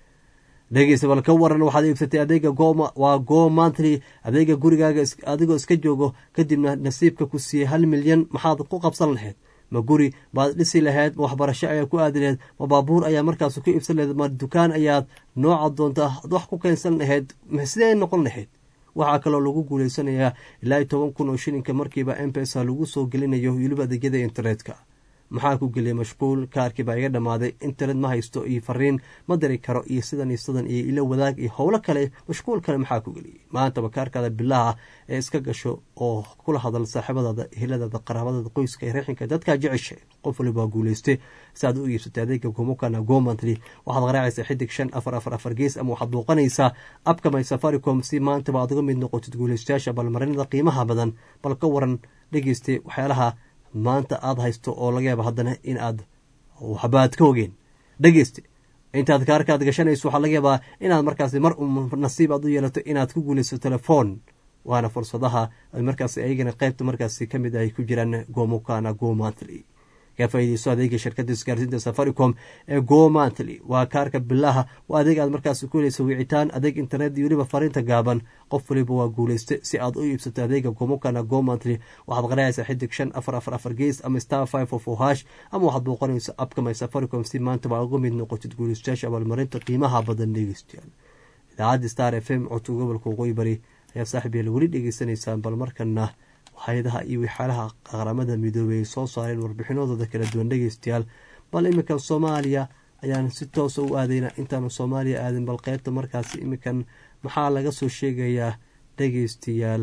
dhegeysa bal ka waran waxaad iibsatay adeega waa go mantly adeega gurigaaga adigoo iska joogo kadibna nasiibka ku siiyey hal milyan maxaad ku qabsan lahayd ma guri baad dhisi lahayd ma waxbarasho ayaad ku aadi lahayd ma baabuur ayaa markaas ku iibsan lahayd ma dukaan ayaad nooca doonta wax ku keensan lahayd sidee noqon lahayd waxaa kaloo lagu guuleysanayaa ilaa iyo toban kun oo shilinka markiiba mpesa lagu soo gelinayo weliba adeegyada internetka maxaa ku geliyay mashquul kaarkii baa iga dhammaaday internet ma haysto iyo fariin ma diri karo iyo sidan iyo sidan iyo ilo wadaag iyo howlo kale mashquul kale maxaa ku geliyay maantaba kaarkaada bilaha ee iska gasho oo kula hadal saaxiibadaada heladaada qaraabadaada qoyska reexinka dadkaa jecesha qof waliba waa guuleyste si aad u iibsatay adeega gomokana gomantly waxaad qaraacaysaa xidig shan afar afar afar gees ama waxaad booqanaysaa abka my safaricom si maantaba aad uga mid noqotid guuleystayaasha balmarinada qiimaha badan bal ka waran dhegeystay waxyaalaha maanta aada haysto oo laga yaaba haddana in aad waxbaad ka ogeen dhegeyste intaad kaarkaad gashanayso waxaa laga yaabaa inaad markaasi mar nasiib aad u yeelato inaad ku guulayso telefoon waana fursadaha markaas ayagana qeybta markaasi ka mid ay ku jiraan gomokana gomantly ka faaideyso adeega shirkada isgaarsiinta safaricom ee gomantly waa kaarka bilaha waa adeeg aad markaas ku helayso wicitaan adeeg internet iyo weliba fariinta gaaban qof waliba waa guuleyste si aad u iibsato adeega gomokana gomantly waxaad qaraacaysaa xidig shan afar afar afar gees ama star five of hash ama waxaad booqanayso abka my safaricom si maantaba uga mid noqotid guuleystayaasha abaalmarinta qiimaha badan dhegeystayaal idaacadda star f m codka gobolka waqooyi bari ayaa saaxib yael weli dhegeysanaysaan bal markana hay-adaha iyo waxyaalaha qaramada midoobey ay soo saareen warbixinadooda kala duwan dhegeystayaal bal iminkan soomaaliya ayaan si toosa u aadayna intaanu soomaaliya aadin bal qeybta markaasi iminkan maxaa laga soo sheegayaa dhegeystayaal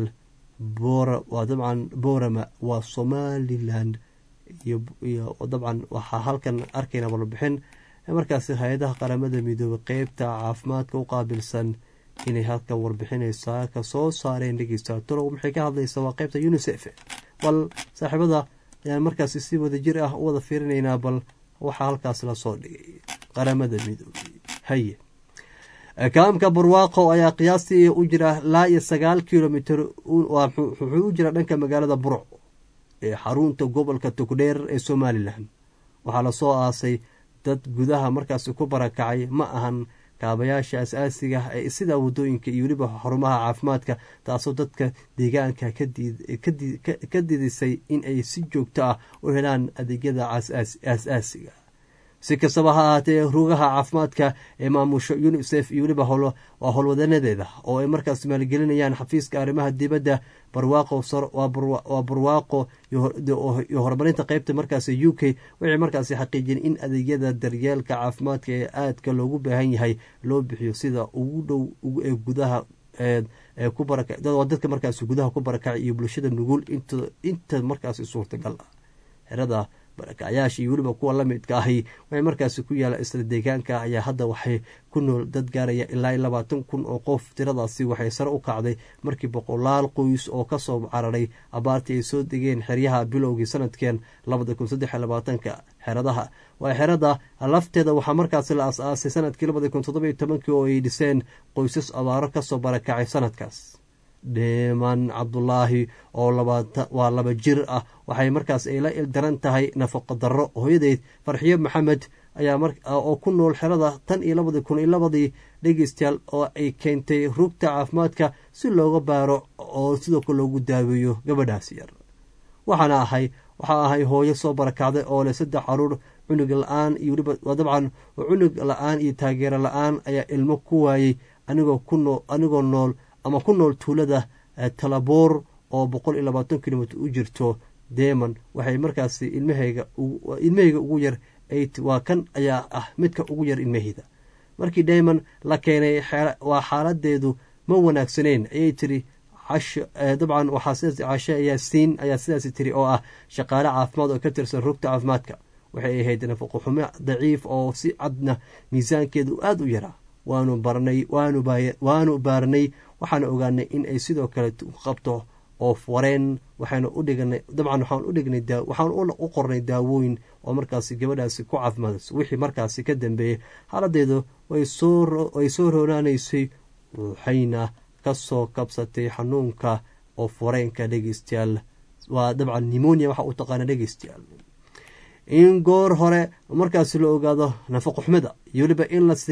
waa dabcan boorama waa somaliland iyo dabcan waxaa halkan arkayna warbixin markaasi hay-adaha qaramada midoobey qeybta caafimaadka u qaabilsan inay halkan warbixinaysaa ka soo saareen dhegeysta tolow maxay ka hadlaysaa waa qeybta unisef bal saaxiibada ayaan markaasi si wada jir ah u wada fiirinaynaa bal waxaa halkaas lasoo dhigay qaramada midoobey haye kaamka barwaaqo ayaa qiyaastii u jira laa iyo sagaal kilomitr wuxuu u jira dhanka magaalada burco ee xarunta gobolka togdheer ee somalilan waxaa lasoo aasay dad gudaha markaasi ku barakacay ma ahan kaabayaasha as-aasiga ee sida wadooyinka iyo weliba xarumaha caafimaadka taasoo dadka deegaanka ka didisay in ay si joogto ah u helaan adeegyada as-aasiga si kastaba ha ahaatee rugaha caafimaadka ee maamusho unisef iyo weliba waa howlwadanadeeda oo ay markaas maalgelinayaan xafiiska arrimaha dibadda barwaaqowaa barwaaqo iyo horumarinta qeybta markaas u k waxay markaasi xaqiijiyeen in adeegyada daryeelka caafimaadka ee aadka loogu baahan yahay loo bixiyo sida ugu dhow ee gudaha dadka markaas gudaha ku barakacay iyo bulshada nugul inta markaasi suurtagal ah xerada barakacyaasha iyo weliba kuwa lamidka ahi waxay markaasi ku yaala isla deegaanka ayaa hadda waxay ku nool dad gaaraya ilaa labaatan kun oo qof tiradaasi waxay sare u kacday markii boqolaal qoys oo kasoo cararay abaartii ay soo degeen xeryaha bilowgii sanadkeen labada kun saddex labaatanka xeradaha waa xerada lafteeda waxaa markaasi la as-aasay sanadkii labada kun toddoba iyo tobankii oo ay dhiseen qoysas abaaro kasoo barakacay sanadkaas dheeman cabdulaahi oo waa laba jir ah waxay markaas ay la ildaran tahay nafaqo darro hooyadeyd farxiyo maxamed ayaa oo ku nool xerada tan iyo labadii kun iyo labadii dhegeystayaal oo ay keentay rugta caafimaadka si looga baaro oo sidoo kale loogu daaweeyo gabadhaas yar waxaana ahay waxaa ahay hooyo soo barakacday oo leh saddex caruur cunug la-aan iyo weliba dabcan cunug la-aan iyo taageero la-aan ayaa ilmo ku waayey anigoo ku anigoo nool ama ku nool tuulada talaboor oo boqol iyo labaatan kilomitr u jirto deman waxay markaasi ilmahayga ilmahayga ugu yar waa kan ayaa ah midka ugu yar ilmaheyda markii deman la keenay waa xaaladeedu ma wanaagsaneyn ayay tiri dabcan waxaa sidaas cashe ayaa siin ayaa sidaasi tiri oo ah shaqaale caafimaad oo ka tirsan rugta caafimaadka waxay ahayd nafaqo xumo daciif oo si cadna miisaankeedu aada u yaraa waanu barnay waanu baarnay waxaana ogaanay in ay sidoo kale qabto oo wareen waxaanu udhignay dabcan waxaan udhignay waxaan u qornay daawooyin oo markaasi gabadhaasi ku caafimaadayso wixii markaasi ka dambeeyey xaaladeedu way soo roonaanaysay waxayna kasoo kabsatay xanuunka oo fareenka dhegeystayaal waa dabcan nimonia waxa uu taqaana dhegeystayaal in goor hore markaasi la ogaado nafaqoxumada iyo weliba in la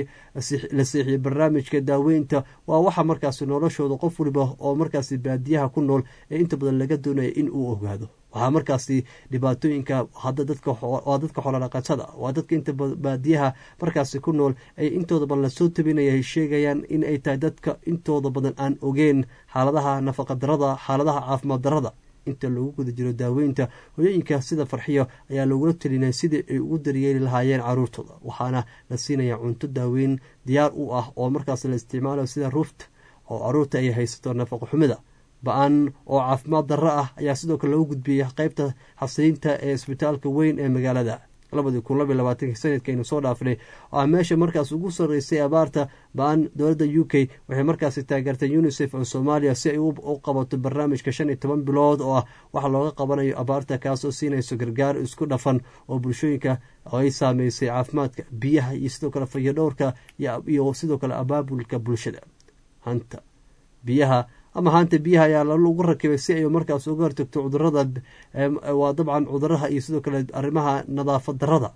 seexiyo barnaamijka daaweynta waa waxa markaasi noloshooda qof waliba oo markaasi baadiyaha ku nool ee inta badan laga doonaya in uu ogaado waxaa markaasi dhibaatooyinka hadda dadkawaa dadka xoolodhaqatada waa dadka inta baadiyaha markaasi ku nool ay intooda badan lasoo tabinaya ay sheegayaan in ay tahay dadka intooda badan aan ogeen xaaladaha nafaqadarada xaaladaha caafimaad darada inta lagu guda jiro daaweynta hoyooyinka sida farxiyo ayaa lagula telinaya sidii ay ugu daryeeli lahaayeen caruurtooda waxaana la siinaya cunto daaweyn diyaar u ah oo markaas la isticmaalayo sida ruufta oo caruurta ay haysato nafaqo xumida ba-an oo caafimaad darro ah ayaa sidoo kale lagu gudbiyey qeybta xasiliinta ee isbitaalka weyn ee magaalada labadii kun labiy labaatanki sanadkaynu soo dhaafnay oo ah meesha markaas ugu sarreysay abaarta ba-an dowladda u k waxay markaasi taageertay unisef oo soomaaliya si ay u qabato barnaamijka shan iyo toban bilood oo ah waxa looga qabanayo abaarta kaasoo siinayso gargaar isku dhafan oo bulshooyinka ay saameysay caafimaadka biyaha iyo sidoo kale fayadhowrka iyo sidoo kale abaabulka bulshada hanta biyaha ama haanta biyaha ayaa lagu rakibay si ay markaas uga hortagto cudurada waa dabcan cuduraha iyo sidoo kale arrimaha nadaafad darada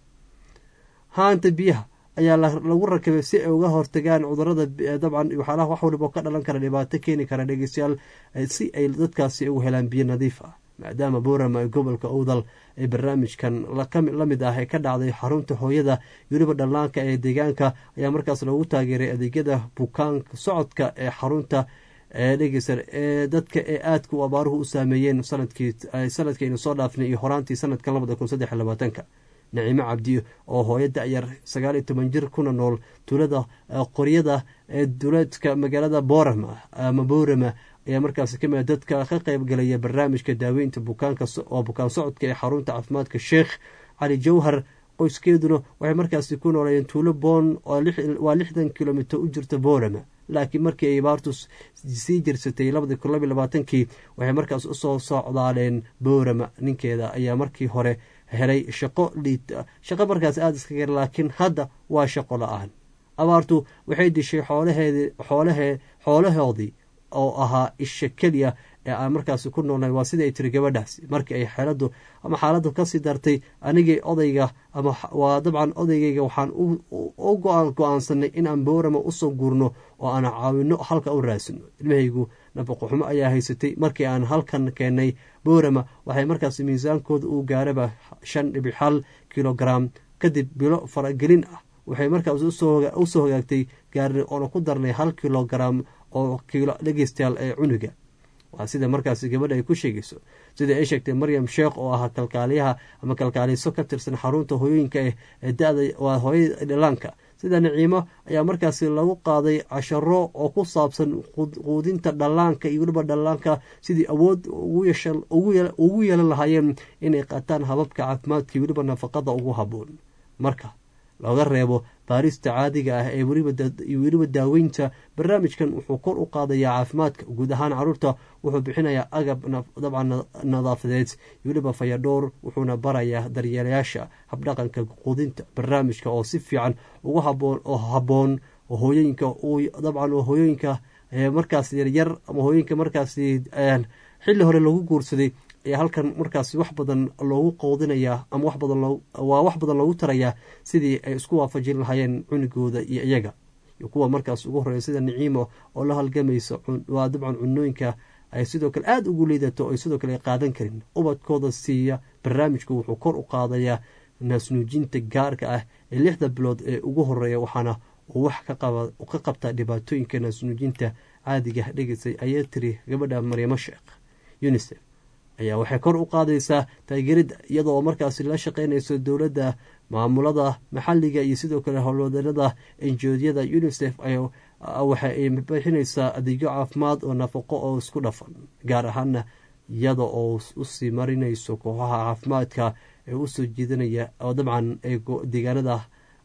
haanta biyaha ayaa lagu rakibay si ay uga hortagaan cudurada dabcan waxyaalaha wax waliba ka dhalan kara dhibaato keeni kara dhegeystayaal si ay dadkaasi ugu helaan biyo nadiif ah maadaama boorama gobolka owdal ee barnaamijkan la mid ah ee ka dhacday xarunta hooyada weliba dhallaanka ee deegaanka ayaa markaas loogu taageeray adeegyada bukaanka socodka ee xarunta dhegeysa ee dadka ee aadka u abaaruhu u saameeyeen sanadkiinu soo dhaafnay iyo horaantii sanadkan labada kun saddex labaatanka naciimo cabdi oo hooyo da-yar sagaal iyo toban jir kuna nool tuulada qoryada ee duleedka magaalada boorama ama boorama ayaa markaasi kamid dadka ka qeybgalaya barnaamijka daaweynta bukaanka oo bukaan socodka ee xarunta caafimaadka sheekh cali jawhar qoyskeeduna waxay markaasi ku nooleeyeen tuulo boon waa lixdan kilomitr u jirta boorama laakiin markii ay abaartu sii jirsatay labadii kun labiy labaatankii waxay markaas usoo socdaaleen boorama ninkeeda ayaa markii hore helay shaqo liita shaqo markaas aada iska gar laakiin hadda waa shaqo la-aan abaartu waxay dishay xoolaheedi xoolahee xoolahoodii oo ahaa isha keliya ee aan markaasi ku noolnahay waa sida ay tiri gabadhaasi markii ay xeeladu ama xaaladdu kasii dartay anigay odayga ama waa dabcan odaygayga waxaan u go-aansanay in aan boorama usoo guurno oo aan caawino halka u raasino ilmahaygu nafaqoxumo ayaa haysatay markii aan halkan keenay boorama waxay markaasi miisaankooda uu gaaraba shan dhibic hal kilogaram kadib bilo faragelin ah waxay markaas usoo hagaagtay gaari oona ku darnay hal kilogaram oo kiilo dhegeystayaal ee cunuga waa sida markaasi gabadha ay ku sheegayso sida ay sheegtay maryam sheekh oo ahaa kalkaaliyaha ama kalkaaliso ka tirsan xarunta hooyooyinka ee da-da waa hooyada dhalaanka sida naciimo ayaa markaasi lagu qaaday casharo oo ku saabsan quudinta dhallaanka iyo weliba dhallaanka sidii awood ugu yeelan lahaayeen inay qaataan hababka caafimaadka iyo weliba nafaqada ugu haboon marka looga reebo baarista caadiga ah ee weliba daaweynta barnaamijkan wuxuu kor u qaadayaa caafimaadka guud ahaan caruurta wuxuu bixinayaa agab dabcan nadaafadeed weliba fayadhowr wuxuuna barayaa daryeelayaasha habdhaqanka quudinta barnaamijka oo si fiican ugu haboon oo haboon hooyooyinka dabcan hooyooyinka markaas yaryar ama hooyooyinka markaasi xilli hore lagu guursaday ayaa halkan markaasi wax badan loogu qoodinayaa ama wax badan waa wax badan loogu tarayaa sidii ay isku waafajin lahaayeen cunugooda iyo iyaga iyo kuwa markaas ugu horeeya sida niciimo oo la halgamaysa waa dabcan cunooyinka ay sidoo kale aada ugu liidato o ay sidoo kale qaadan karin ubadkooda siiya barnaamijku wuxuu kor u qaadayaa naasnuujinta gaarka ah ee lixda bilood ee ugu horeeya waxaana uu wax ka qabtaa dhibaatooyinka naasnuujinta caadiga dhegeysay ayaa tiri gabadha maryamo sheekh unisef ayaa waxay kor u qaadaysaa taageeridda iyadoo markaasi la shaqeynayso dowladda maamulada maxalliga iyo sidoo kale howlwadanada enjoodyada unisef waxa ay bixinaysaa adeegyo caafimaad oo nafaqo oo isku dhafan gaar ahaana iyada oo usii marinayso kooxaha caafimaadka ee usoo jiidanaya oo dabcan deegaanada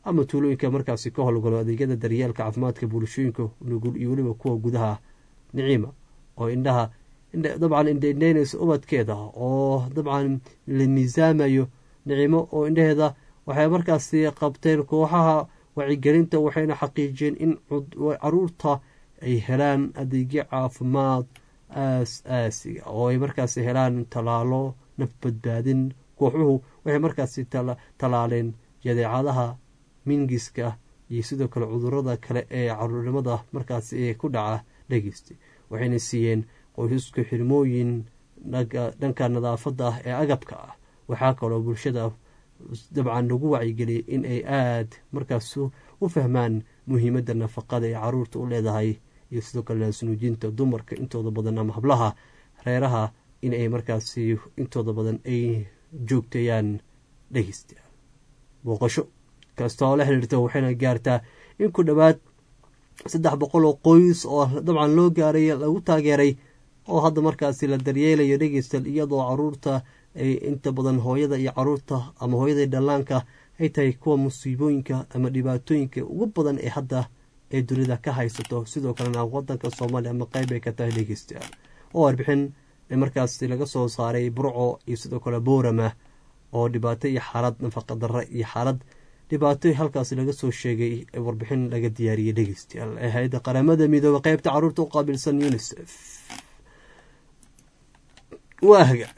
ama tuulooyinka markaasi ka howlgalo adeegyada daryeelka caafimaadka bulshooyinka nugul iyo weliba kuwa gudaha niciima oo indhaha dabcan indhaindhaynaysa ubadkeeda oo dabcan la miisaamayo nicimo oo indhaheeda waxay markaasi qabteen kooxaha wacigelinta waxayna xaqiijiyeen in caruurta ay helaan adeegyo caafimaad aas aasiga oo ay markaasi helaan tallaalo naf badbaadin kooxuhu waxay markaasi tallaaleen jadeecadaha mingiska iyo sidoo kale cudurada kale ee caruurnimada markaasi ee ku dhaca dhegeysta waxayna siiyeen qoysasku xirmooyin dhanka nadaafadda ah ee agabka ah waxaa kaloo bulshada dabcan lagu wacyigeliyay in ay aada markaas u fahmaan muhiimadda nafaqada ee caruurta u leedahay iyo sidoo kale naasnuujinta dumarka intooda badan ama hablaha reeraha in ay markaasi intooda badan ay joogtayaan dhegeysta booqasho kasta oo la xiriirta waxayna gaartaa in ku dhowaad saddex boqol oo qoys oo dabcan loo gaaray lagu taageeray oo hadda markaasi la daryeelayo dhegeystal iyadoo caruurta ay inta badan hooyada iyo caruurta ama hooyada dhallaanka ay tahay kuwa musiibooyinka ama dhibaatooyinka ugu badan ee hadda ee dunida ka haysato sidoo kalena wadanka soomaaliya ama qeyb ay ka tahay dhegeystayaal oo warbixin markaasi laga soo saaray burco iyo sidoo kale boorama oo dhibaato iyo xaalad nafaqa darre iyo xaalad dhibaato halkaasi laga soo sheegay warbixin laga diyaariyey dhegeystayaal ee hay-adda qaramada midoobe qeybta caruurta u qaabilsan unisef waa hagaag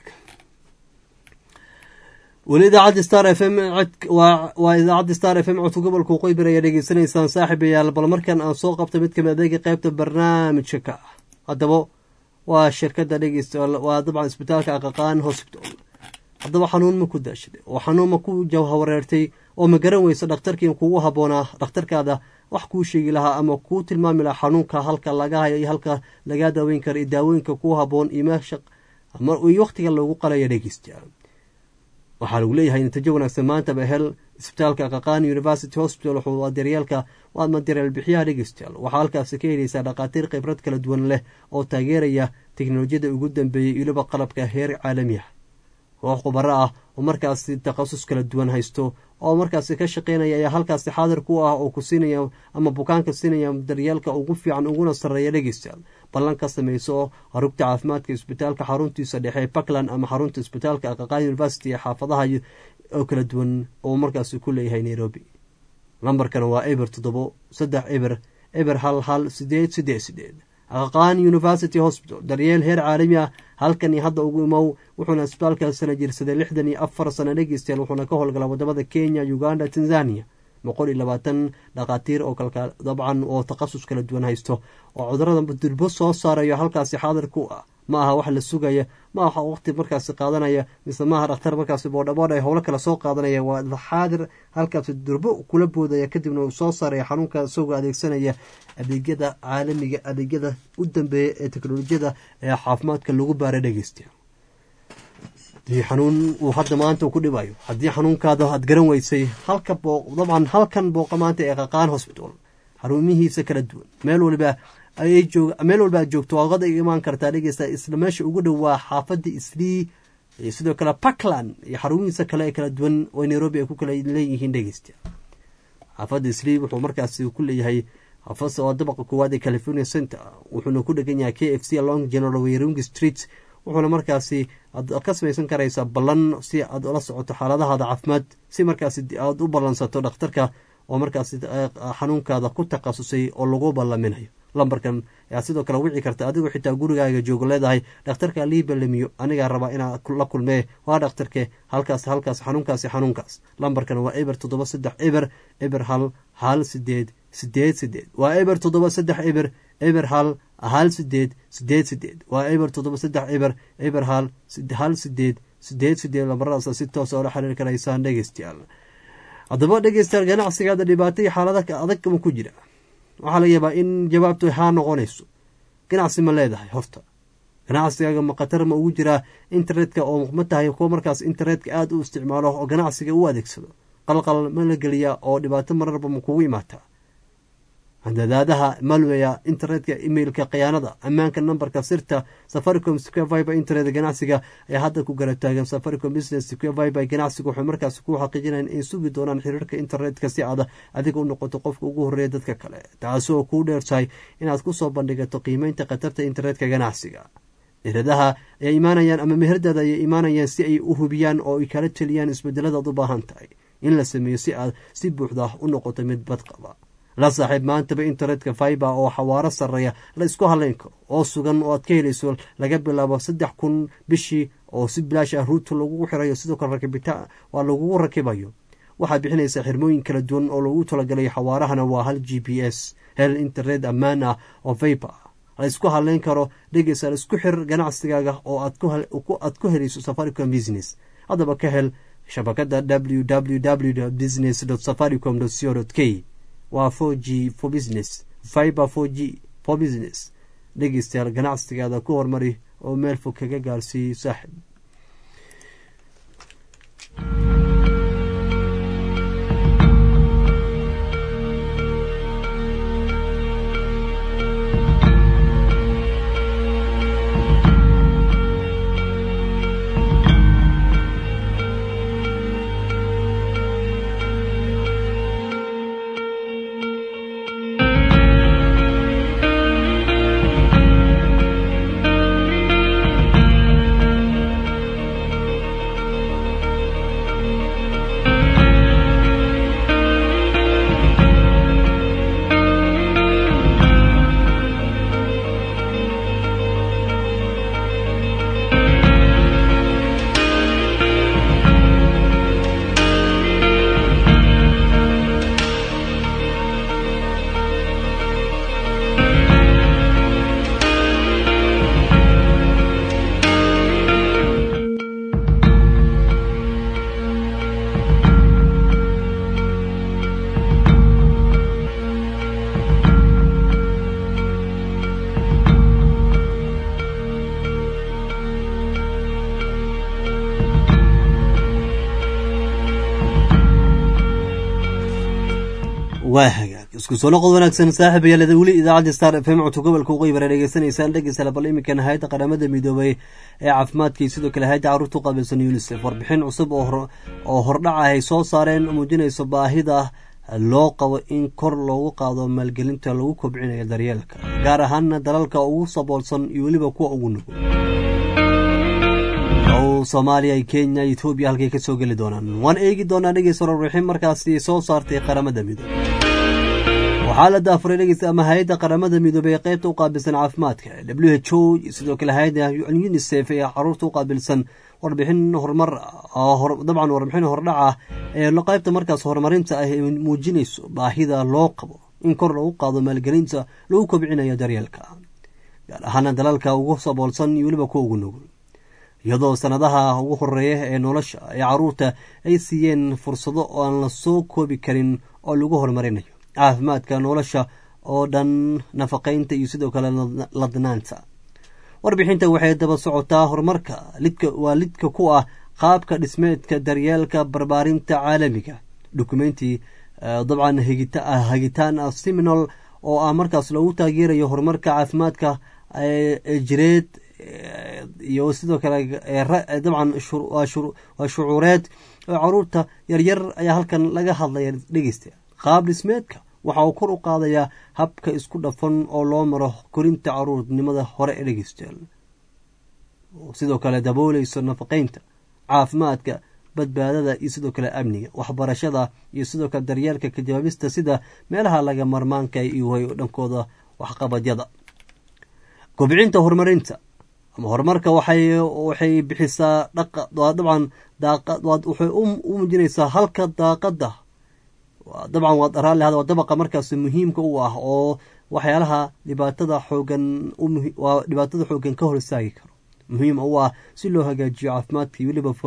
weli idaacadda star f m waa idaacadda star f m codka gobolka qoybir ayaa dhegeysanaysaan saaxiibayaal bal markan aan soo qabta mid kamid adeega qeybta barnaamijka ka ah haddaba waa shirkada dhegeystayaal waa dabcan isbitaalka aqaqaan hospital haddaba xanuun ma ku daashaday oo xanuun ma ku jawhawareertay oo ma garan weysa dhakhtarkii kugu habboonaa dhakhtarkaada wax kuu sheegi lahaa ama kuu tilmaami lahaa xanuunka halka laga hayo iyo halka lagaa daaweyn kara iyo daawooyinka kuu habboon iyo meesha iyo wakhtiga loogu qalaya dhegeystayaal waxaa lagu leeyahay natiijo wanaagsan maantaba hel isbitaalka qaqaan university hospital wuxuu daryeelka waadma daryeel bixiyaha dhegeystayaal waxaa halkaasi ka helaysaa dhakhaatiir khibrad kala duwan leh oo taageeraya teknolojiyada ugu dambeeyay iyoliba qalabka heer caalami ah koox khubaro ah oo markaasi takhasus kala duwan haysto oo markaasi ka shaqeynaya ayaa halkaasi xaadir ku ah oo ku siinaya ama bukaanka siinaya daryeelka ugu fiican uguna sarreeya dhegeystayaal ballan ka sameyso harugta caafimaadka isbitaalka xaruntiisa dhexe puntland ama xarunta isbitaalka aqaqaan university ee xaafadaha oo kala duwan oo markaasi ku leeyahay nairobi lambarkana waa eber toddobo saddex eber eber hal hal sideed sideed sideed aqaqaan university hospital daryeel heer caalami ah halkan iyo hadda ugu imow wuxuuna isbitaalka sana jirsaday lixdan iyo afar sana dhegeystayaal wuxuuna ka howlgalaa wadamada kenya uganda tanzania boqol iyo labaatan dhakhaatiir oo kalka dabcan oo takhasus kala duwan haysto oo cudurada durbo soo saarayo halkaasi xaadir ku ah ma aha wax la sugaya ma aha waqti markaasi qaadanaya mise maaha dhakhtar markaasi boodhaboodh ay howlo kale soo qaadanaya waa xaadir halkaasi durbo kula boodaya kadibna uu soo saaraya xanuunka isagoo adeegsanaya adeegyada caalamiga adeegyada u dambeeya ee teknolojiyada ee caafimaadka lagu baara dhegeystayaa hadii xanuun uu hadda maanta ku dhibayo haddii xanuunkaada aad garan weysay halka dabcan halkan booqa maanta ee qaqaan hosbital xaruumihiisa kala duwan meel waliba meel walba aad joogto waaqad ay imaan kartaa dhegeysta isla meesha ugu dhow waa xaafadda islii iyo sidoo kale puntland iyo xarumihiisa kale ee kala duwan oo nairobi ay ku kala leeyihiin dhegeysta xaafadda islii wuxuu markaasi ku leeyahay xaafasa oo dabaqa koowaad ee california center wuxuuna ku dhegan yahay k f c along general wayring street wuxuuna markaasi aad ka samaysan karaysaa ballan si aad ula socoto xaaladahaada caafimaad si markaasi aad u ballansato dhakhtarka oo markaasi xanuunkaada ku takhasusay oo lagu ballaminayo lambarkan ayaad sidoo kale wici karta adigoo xitaa gurigaaga joogo leedahay dhakhtarka lii ballamiyo anigaa rabaa inaa la kulmee waa dhakhtarke halkaas halkaas xanuunkaasi xanuunkaas lambarkan waa eber toddoba saddex eber eber hal hal sideed sideed sideed waa eber toddoba saddex eber eber hal hal sideed sideed sideed waa eber toddoba saddex eber eber hal hal sideed sideed sideed lambaradaas si toosa oola xiriir karaysaan dhegeystayaal haddaba dhegeystayaal ganacsigaada dhibaato iyo xaalada adag ma ku jira waxaa laga yaabaa in jawaabtu haa noqonayso ganacsi ma leedahay horta ganacsigaaga ma khatar ma ugu jiraa internetka oo ma tahay kuwa markaas internetka aada u isticmaalo oo ganacsiga u adeegsado qalqal ma la geliyaa oo dhibaato mararba ma kugu imaataa handadaadaha malweya internetka emailka khiyaanada ammaanka nambarka sirta safaricom square viber internet ganacsiga ayaa hadda ku garab taagan safaricom business square viber ganacsiga waxay markaas ku xaqiijinayan in sugi doonaan xiriirka internetka si aad adiga u noqoto qofka ugu horeeya dadka kale taasi oo kuu dheertahay inaad kusoo bandhigato qiimeynta khatarta internetka ganacsiga iradaha ayaa imaanayaan ama meherdaada ayay imaanayaan si ay u hubiyaan oo ay kala teliyaan isbedeladaad u baahan tahay in la sameeyo si aad si buuxda u noqoto mid badqaba la saaxiib maantaba internetka fiber oo xawaaro sarreeya la isku halayn karo oo sugan oo aad ka helayso laga bilaabo saddex kun bishii oo si bilaash ah ruuta lagugu xirayo sidoo kale rakibitaan waa lagugu rakibayo waxaad bixinaysaa xirmooyin kala duwan oo lagu talagalay xawaarahana waa hal g p s hel internet ammaan ah oo viber la isku halayn karo dhegeysa la isku xir ganacsigaaga oo aad ku helayso safaricom business haddaba ka hel shabakada www business safaricom co k waa for g for business fiber for g for business dhegeystayaal ganacsigaada ku hormari oo meel fog kaga gaarsiiyo saaxib waa hagaag isku soo noqod wanaagsan saaxib ayaalada weli idaacadda star f m codka gobolka uqay bara dhegeysanaysaan dhegeysa bal iminkan hay-adda qaramada midoobay ee caafimaadkii sidoo kale hay-adda carruurta u qaabilsan unisef warbixin cusub oo hordhaca ay soo saareen muujinayso baahida loo qabo in kor loogu qaado maalgelinta lagu kobcinayo daryeelka gaar ahaana dalalka ugu saboolsan iyo weliba kuwa ugu nugul soomaaliya kenya etoobiya halkay ka soo geli doonaan waan eegi doonaa dhegeysta warbixin markaasi soo saartay qaramada midoobe waxaa la daafuray dhegeysta ama hay-adda qaramada midoobey ee qeybta u qaabilsan caafimaadka w h o iyo sidoo kale hay-adda unisef ee caruurta u qaabilsan warbixin horumar dabcan warbixin hordhaca ee qeybta markaas horumarinta ah ee muujinayso baahida loo qabo in kor lagu qaado maalgelinta lagu kobcinayo daryeelka gaar ahaana dalalka ugu saboolsan iyo weliba kuwa ugu nugul iyadoo sanadaha ugu horeeya ee nolosha ee caruurta ay siiyeen fursado oo aan la soo koobi karin oo lagu horumarinayo caafimaadka nolosha oo dhan nafaqaynta iyo sidoo kale ladnaanta warbixinta waxay daba socotaa horumarka waa lidka ku ah qaabka dhismeedka daryeelka barbaarinta caalamiga dukumenti dabcan hagitaan seminal oo ah markaas lagu taageerayo horumarka caafimaadka jireed iyo sidoo kale dabcan waa shucuureed oo caruurta yaryar ayaa halkan laga hadlaya dhegeysta qaab dhismeedka waxa uu kor u qaadayaa habka isku dhafan oo loo maro korinta caruurnimada hore ee dhegeystayaal sidoo kale dabooleyso nafaqeynta caafimaadka badbaadada iyo sidoo kale amniga waxbarashada iyo sidoo kale daryeelka kajawaabista sida meelaha laga marmaanka iyo way dhankooda waxqabadyada kobcinta horumarinta ama horumarka waxay bixisaa dabcan waxay u muujinaysaa halka daaqada dabcan waad raalli waa dabaqa markaas muhiimka u ah oo waxyaalaha dhibaatada xoogan waa dhibaatada xoogan ka hor istaagi karo muhiim u ah si loo hagaajiyo caafimaadka iyo weliba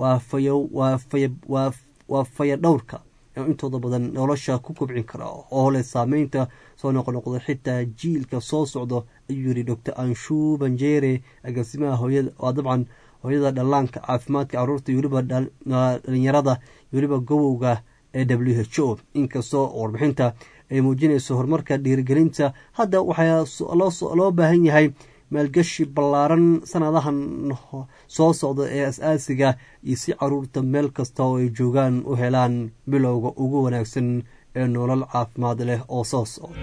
waa faya dhowrka intooda badan nolosha ku kobcin kara oo leh saameynta soo noqnoqdo xitaa jiilka soo socdo ayuu yiri doctor anshu banjere agaasimaha hooyada waa dabcan hooyada dhallaanka caafimaadka caruurta iyo weliba dhalinyarada iyo weliba gobowga ee w h o inkastoo warbixinta ay muujinayso horumarka dhiirigelinta hadda waxaa loo baahan yahay maalgashi ballaaran sanadahan soo socda ee as-aasiga iyo si caruurta meel kasta oo ay joogaan u helaan bilowga ugu wanaagsan ee nolol caafimaad leh oo soo socda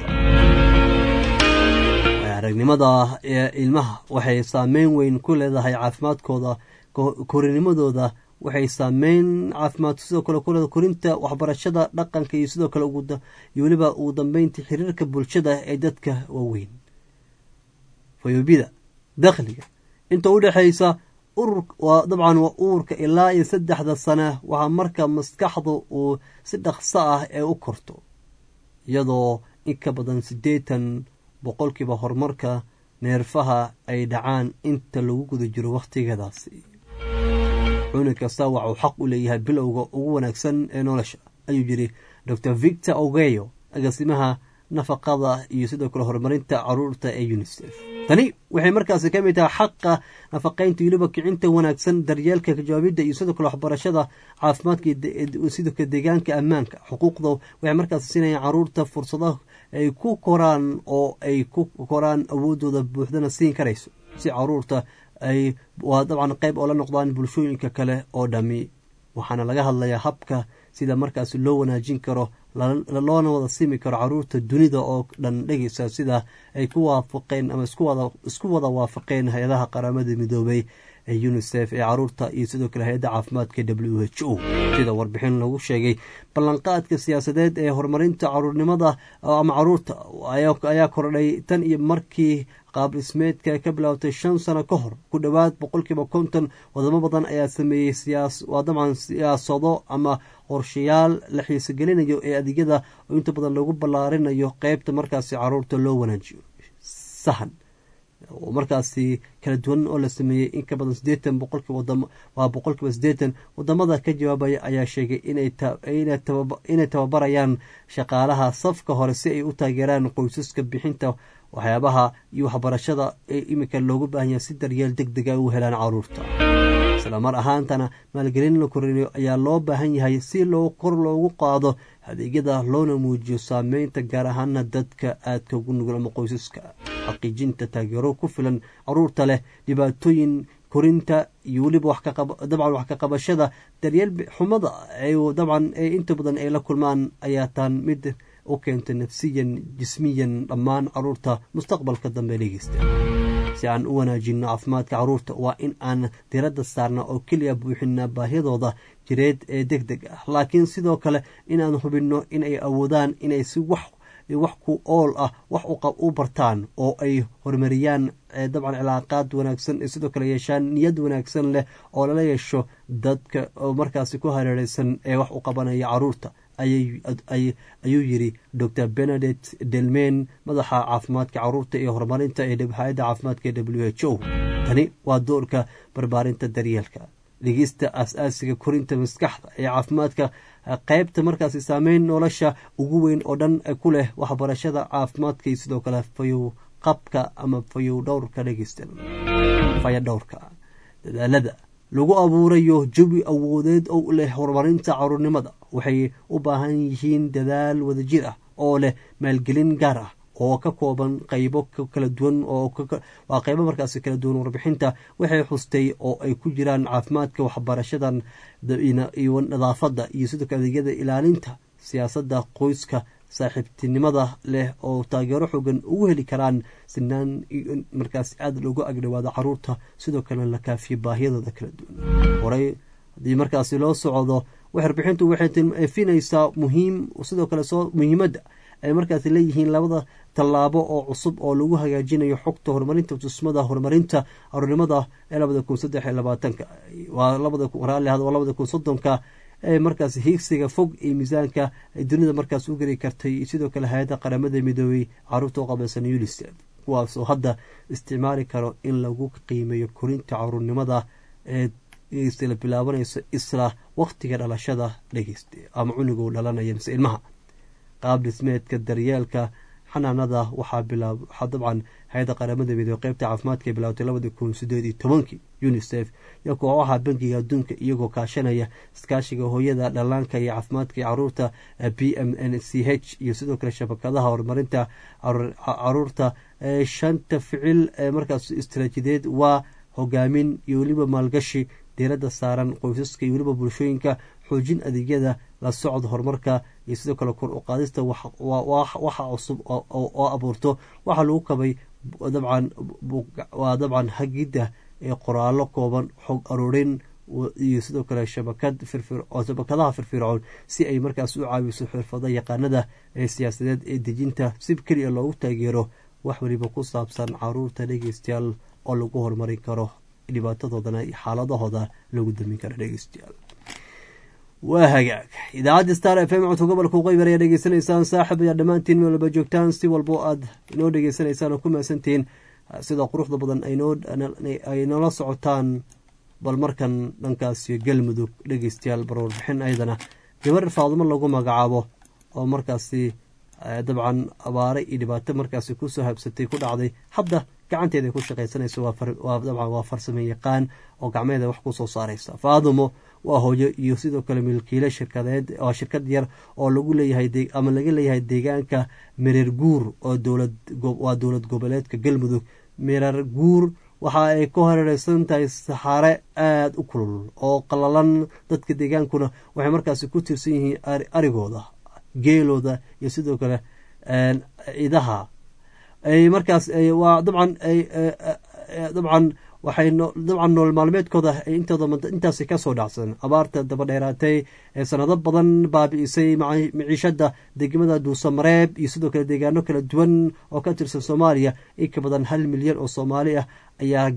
aragnimada ee ilmaha waxay saameyn weyn ku leedahay caafimaadkooda korinimadooda waxay saameyn caafimaad sidoo kale ku leedahay korinta waxbarashada dhaqanka iyo sidoo kale iyo weliba ugu dambeynta xiriirka bulshada ee dadka waaweyn fayoobida dakhliga inta u dhexaysa urur waa dabcan waa uurka ilaa iyo saddexda sane waxaa marka maskaxdu uu si dhaqso ah ee u korto iyadoo in ka badan siddeetan boqolkiiba horumarka neerfaha ay dhacaan inta lagu guda jiro wakhtigadaasi cunug kasta waxauu xaq u leeyahay bilowga ugu wanaagsan ee nolosha ayuu yiri dor victor ogeyo agaasimaha nafaqada iyo sidoo kale horumarinta caruurta ee unisef tani waxay markaasi ka mid tahay xaqa nafaqaynta weliba kicinta wanaagsan daryeelka kajawaabidda iyo sidoo kale waxbarashada caafimaadka sidoo kale deegaanka ammaanka xuquuqda waxay markaasi siinayaan caruurta fursado ay ku koraan oo ay ku koraan awoodooda buuxdana siin karayso si caruurta ay waa dabcan qayb oo la noqdaan bulshooyinka kale oo dhami waxaana laga hadlayaa habka sida markaasi loo wanaajin karo loona wada simi karo caruurta dunida oo dhan dhegeysa sida ay ku waafaqeen ama isku wada waafaqeen hay-adaha qaramada midoobay ee unisef ee caruurta iyo sidoo kale hay-adda caafimaadka w h o sida warbixin lagu sheegay ballanqaadka siyaasadeed ee horumarinta caruurnimada ama caruurta ayaa kordhay tan iyo markii qaab dhismeedka ka bilaabtay shan sano ka hor ku dhowaad boqolkiiba konton wadamo badan ayaa sameeyey waa dabcan siyaasado ama qorshayaal la xiisogelinayo ee adeegyada oo inta badan lagu ballaarinayo qeybta markaasi caruurta loo wanaajiyo sahan oo markaasi kala duwan oo la sameeyey in ka badan sideetan boqolkiiba waa boqolkiiba sideetan wadamada ka jawaabaya ayaa sheegay inay tababarayaan shaqaalaha safka hore si ay u taageeraan qoysaska bixinta waxyaabaha iyo waxbarashada ee iminka loogu baahan yahay si daryeel deg dega u helaan caruurta isla mar ahaantana maalgelin la korinayo ayaa loo baahan yahay si loo kor loogu qaado adeegyada loona muujiyo saameynta gaar ahaana dadka aadka ugu nugul ama qoysaska xaqiijinta taageero ku filan caruurta leh dhibaatooyin korinta iyo weliba dabcan wax ka qabashada daryeel xumada dabcan inta badan ay la kulmaan ayaa taan mid u keenta nafsiyan jismiyan dhammaan caruurta mustaqbalka dambe dhegeysta si aan u wanaajino caafimaadka caruurta waa in aan diradda saarna oo keliya buuxina baahyadooda jireed ee deg deg ah laakiin sidoo kale inaan hubinno inay awoodaan inay si wax wax ku ool ah wax u bartaan oo ay horumariyaan dabcan cilaaqaad wanaagsan ee sidoo kale yeeshaan niyad wanaagsan leh oo lala yeesho dadka oo markaasi ku hareereysan ee wax u qabanaya caruurta ayuu yiri dor benedet delmen madaxa caafimaadka caruurta iyo horumarinta ee hay-adda caafimaadka ee w h o tani waa doorka barbaarinta daryeelka dhegeysta as-aasiga korinta maskaxda ee caafimaadka qeybta markaasi saameyn nolosha ugu weyn oo dhan ku leh waxbarashada caafimaadka iyo sidoo kale fayow qabka ama fayow dhowrka dhegeysta faya dhowrka dadaalada lagu abuurayo jawi awoodeed oo leh horumarinta caruurnimada waxay u baahan yihiin dadaal wadajir ah oo leh maalgelin gaar ah oo ka kooban qaybo kala duwan waa qaybo markaasi kala duwan warbixinta waxay xustay oo ay ku jiraan caafimaadka waxbarashadan iyo nadaafadda iyo sidoo kale adeegyada ilaalinta siyaasadda qoyska saaxiibtinimada leh oo taageero xoogan ugu heli karaan sinaan markaas aada loogu agdhawaado caruurta sidoo kalena la kaafiyo baahiyadooda kala duwan horey haddii markaasi loo socdo warbixintu waxay efinaysaa muhiim sidoo kale soo muhiimadda ay markaasi leeyihiin labada tallaabo oo cusub oo lagu hagaajinayo xogta horumarinta tusmada horumarinta caruurnimada ee labada kun saddex iyo labaatanka waa labada labada kun soddonka ee markaas hiigsiga fog iyo miisaanka ay dunida markaas u geli kartay sidoo kale hay-adda qaramada midoobey caruurta u qabaysan unisef kuwaasoo hadda isticmaali karo in lagu qiimeeyo korinta caruurnimada ee la bilaabanayso isla waqtiga dhalashada dhegeysta ama cunuguu dhalanaya mise ilmaha qaab dhismeedka daryeelka xanaanada waxaa bilaab waxaa dabcan hay-adda qaramada midoobey qeybta caafimaadka bilaawtay labadii kun sideed iyo tobankii unisef iyo kooxaha bankiga adduunka iyagoo kaashanaya iskaashiga hooyada dhallaanka iyo caafimaadka iyo caruurta b m n c h iyo sidoo kale shabakadaha horumarinta caruurta shanta ficil ee markaas istaraatiijiyadeed waa hogaamin iyo weliba maalgashi diiradda saaran qoysaska iyo weliba bulshooyinka xoojin adeegyada la socod horumarka iyo sidoo kale kor u qaadista waxa cusub oo abuurto waxaa lagu kabay dabcan waa dabcan hagidda ee qoraallo kooban xog aruurin iyo sidoo kale shabakad shabakadaha firfircoon si ay markaas u caawiso xirfada yaqaanada ee siyaasadeed ee dejinta si keliya loogu taageero wax weliba ku saabsan caruurta dhegeystayaal oo lagu horumarin karo dhibaatadoodana iyo xaaladahooda lagu damin karo dhegeystayaal waa hagaag idaacadda star f m codka gobolka uqeybar ayaa dhegeysanaysaan saaxib ayaa dhammaantiin meel walba joogtaan si walbo aad inoo dhegeysanaysaan oo ku mahadsantihiin sida quruxda badan ay noola socotaan bal markan dhankaasi galmudug dhegeystayaal barwarbixin ayadana gabar faadumo lagu magacaabo oo markaasi dabcan abaare iyo dhibaato markaasi kusoo habsatay ku dhacday hadda gacanteeda ku shaqaysanayso dabcan waa farsamo yaqaan oo gacmeeda wax kusoo saaraysa faadumo waa hooyo iyo sidoo kale milkiile shirkadeed waa shirkad yar oo lagu leeyahay ama laga leeyahay deegaanka mirar guur oo waa dowlad goboleedka galmudug mirar guur waxa ay ku hareereysan tahay saxaare aada u kulul oo qalalan dadka deegaankuna waxay markaasi ku tirsan yihiin arigooda geelooda iyo sidoo kale ciidaha ay markaas waa dabcan dabcan waxay dabcan nool maalmeedkooda intooda intaasi kasoo dhacsan abaarta dabadheeraatay ee sanado badan baabi'isay maciishada degmada dhuusamareeb iyo sidoo kale deegaano kala duwan oo ka tirsan soomaaliya in ka badan hal milyan oo soomaali ah ayaa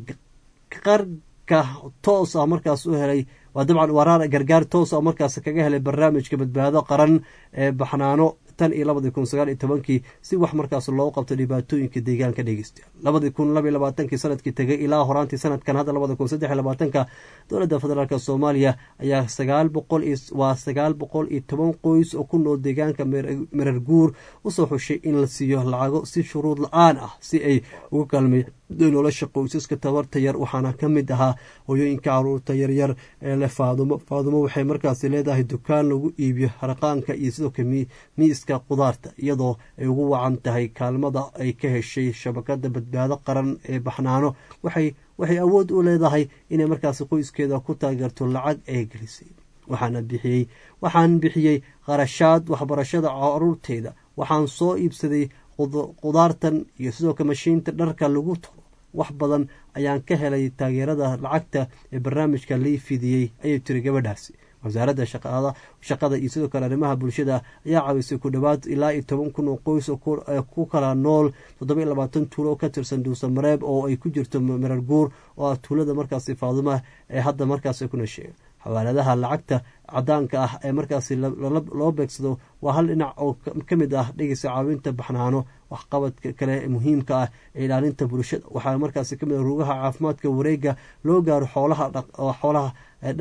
qarka toos ah markaas u helay waa dabcan waraar gargaar toos ah markaas kaga helay barnaamijka badbaado qaran ee baxnaano tan iyo labadii kun sagaal iyo tobankii si wax markaas loogu qabto dhibaatooyinka deegaanka dhegeysta labadii kun laba iyo labaatankii sanadkii tegay ilaa horaantii sanadkan hadda labada kun saddex iyo labaatanka dowladda federaalk soomaaliya ayaa sagaal boqol waa sagaal boqol iyo toban qoys oo ku nool deegaanka mirar guur usoo xushay in la siiyo lacago si shuruud la-aan ah si ay uga kaalmay nolosha qoysaska tabarta yar waxaana ka mid ahaa hooyooyinka caruurta yaryar ee leh faadumo faadumo waxay markaasi leedahay dukaan lagu iibiyo harqaanka iyo sidoo kale miiska qudaarta iyadoo ay ugu wacan tahay kaalmada ay ka heshay shabakada badbaado qaran ee baxnaano waxay waxay awood u leedahay inay markaasi qoyskeeda ku taageerto lacag ay gelisay waxaana bixiyey waxaan bixiyey qarashaad waxbarashada caruurteeda waxaan soo iibsaday qudaartan iyo sidoo kale mashiinta dharka lagu talo wax badan ayaan ka helay taageerada lacagta ee barnaamijka lii fidiyey ayay tiri gabadhaasi wasaaradda shaqada iyo sidoo kale arrimaha bulshada ayaa caawisay ku dhowaad ilaa iyo toban kun oo qoys ku kala nool toddoba iyo labaatan tuulo oo ka tirsan duusamareeb oo ay ku jirto marar guur oo ah tuulada markaasi faadumaha ee hadda markaasi kuna sheega xawaaladaha lacagta cadaanka ah ee markaasi loo beegsado waa hal dhinac oo ka mid ah dhegeysa caawinta baxnaano waxqabadka kale muhiimka ah ee ilaalinta bulshada waxaa markaasi kamid ah rugaha caafimaadka wareega loo gaaro xoolaha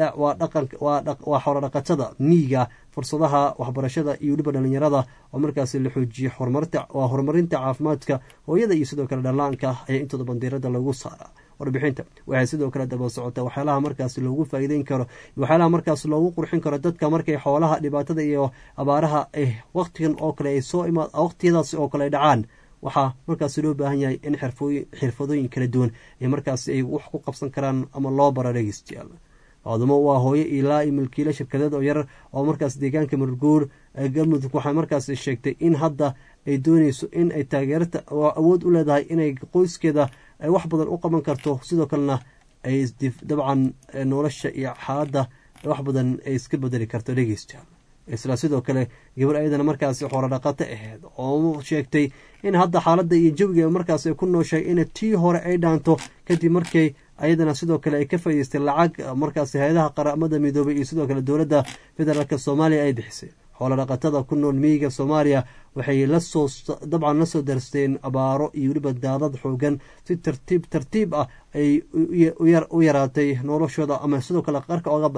waa xoolo dhaqatada miyiga fursadaha waxbarashada iyo weliba dhalinyarada oo markaasi la xoojiye waa horumarinta caafimaadka hooyada iyo sidoo kale dhallaanka ayaa intooda bandiirada lagu saaraa warbixinta waxay sidoo kale daba socotaa waxyaalaha markaasi loogu faa'iideyn karo waxyaalaha markaas loogu qurxin karo dadka markay xoolaha dhibaatada iyo abaaraha waqtigan oo kale ay soo imaa waqtiyadaasi oo kale ay dhacaan waxaa markaasi loo baahan yahay in xirfadooyin kala duwan ee markaasi ay wax ku qabsan karaan ama loo bara dhegeystayaal faadumo waa hooyo ilaa iyo milkiile shirkadeed oo yar oo markaas deegaanka marguur galmudug waxay markaas sheegtay in hadda ay dooneyso in ay taageerta awood u leedahay inay qoyskeeda ay wax badan u qaban karto sidoo kalena ay dabcan nolosha iyo xaaladda wax badan ay iska bedeli karto dhegeystayaal isla sidoo kale gabar ayadana markaasi xoolodhaqato aheyd oo sheegtay in hadda xaaladda iyo jawiga markaas ay ku nooshay in tii hore ay dhaanto kadib markii ayadana sidoo kale ay ka faa'ideystay lacag markaasi hay-adaha qaramada midoobay iyo sidoo kale dowladda federaalk soomaaliya ay bixisay xoolodhaqatada ku nool miyiga soomaaliya waxay lasoo dabcan lasoo darsteen abaaro iyo weliba daadad xoogan si tartiib tartiib ah ay u yaraatay noloshooda ama sidoo kale qarka oga baxday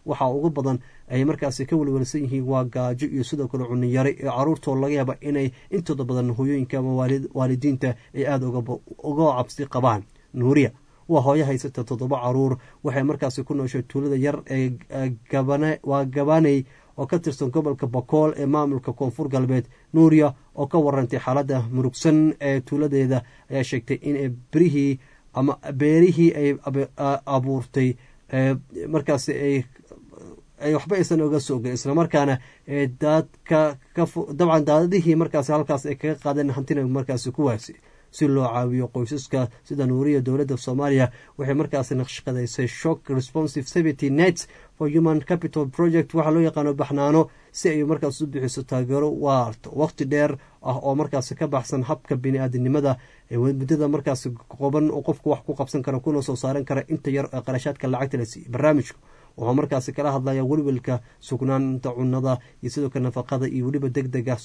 waxaa ugu badan ay markaasi ka welwelsan yihiin waa gaajo iyo sidoo kale cuniyare ee caruurtoo laga yaaba inay intooda badan hooyooyinka ama waalidiinta ay aada uga cabsi qabaan nuuriya waa hooyo haysata toddoba caruur waxay markaasi ku nooshay tuulada yar ee waa gabaney oo ka tirsan gobolka bakool ee maamulka koonfur galbeed nuuriya oo ka warantay xaaladda murugsan ee tuuladeeda ayaa sheegtay in berihii ama beerihii ay abuurtay markaasi ay waxba aysan oga soogen islamarkaana daadka dabcan daadadihii markaasi halkaas ay kaga qaadeen hantina markaasi kuwaasi si loo caawiyo qoysaska sida nuuriya dowladda soomaaliya waxay markaasi naqshqadaysay shock responsive civity net for human capital project waxaa loo yaqaano baxnaano si ay markaas u bixiso taageero waarto waqti dheer ah oo markaasi ka baxsan habka bini-aadinimada muddada markaasi qoban oo qofku wax ku qabsan kara kuna soo saaran kara inta yar ee qarashaadka lacagta la siiyey barnaamijku wuxuu markaasi kala hadlaya welwelka sugnaanta cunada iyo sidoo kale nafaqada iyo weliba deg dega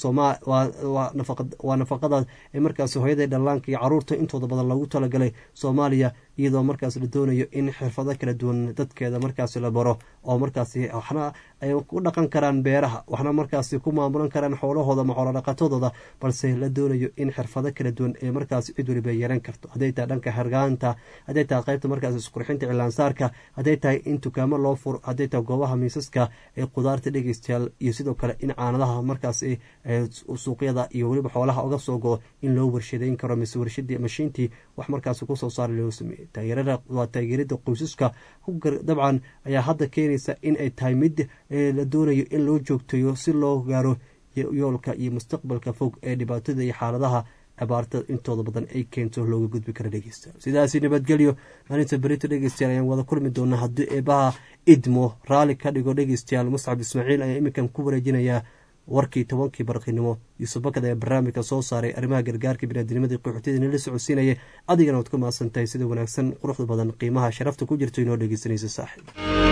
waa nafaqada ee markaasi hooyada dhallaanka iyo caruurta intooda badan loogu talagalay soomaaliya iyadoo markaas la doonayo in xirfado kala duwan dadkeeda markaasi la baro oo markaasi waxna ay ku dhaqan karaan beeraha waxna markaasi ku maamulan karaan xoolahooda ama xoolodhaqatadooda balse la doonayo in xirfado kala duwan ee markaasi cid waliba yeelan karto hadday tahay dhanka hargaanta hadday tahay qaybta markaasi isqurxinta cilaansaarka hadday tahay in dukaamo loo furo hadday tahay goobaha miisaska ee qudaarta dhegeystayaal iyo sidoo kale in caanadaha markaasi suuqyada iyo weliba xoolaha uga soo go in loo warshadeyn karo mise warshadii mashiintii wax markaasi kusoo saara loo sameeyey taageerada waa taageerada qoysaska dabcan ayaa hadda keenaysa in ay tahay mid la doonayo in loo joogtayo si loo gaaro yoolka iyo mustaqbalka fog ee dhibaatada iyo xaaladaha abaarta intooda badan ay keento looga gudbi kara dhegeystayaal sidaasi nabadgelyo maalinta berito dhegeystayaal ayaan wada kulmi doonaa haddii eebaha idmo raalli ka dhigo dhegeystayaal muscab ismaaciil ayaa iminkan ku wareejinayaa warkii tobankii barqinimo yuusuf bakad ayaa barnaamijka soo saaray arrimaha gargaarka biniadinimadii qaxootiyadan la socodsiinaya adigana waad ku mahadsan tahay sida wanaagsan quruxda badan qiimaha sharafta ku jirto inoo dhegeysanaysa saaxiib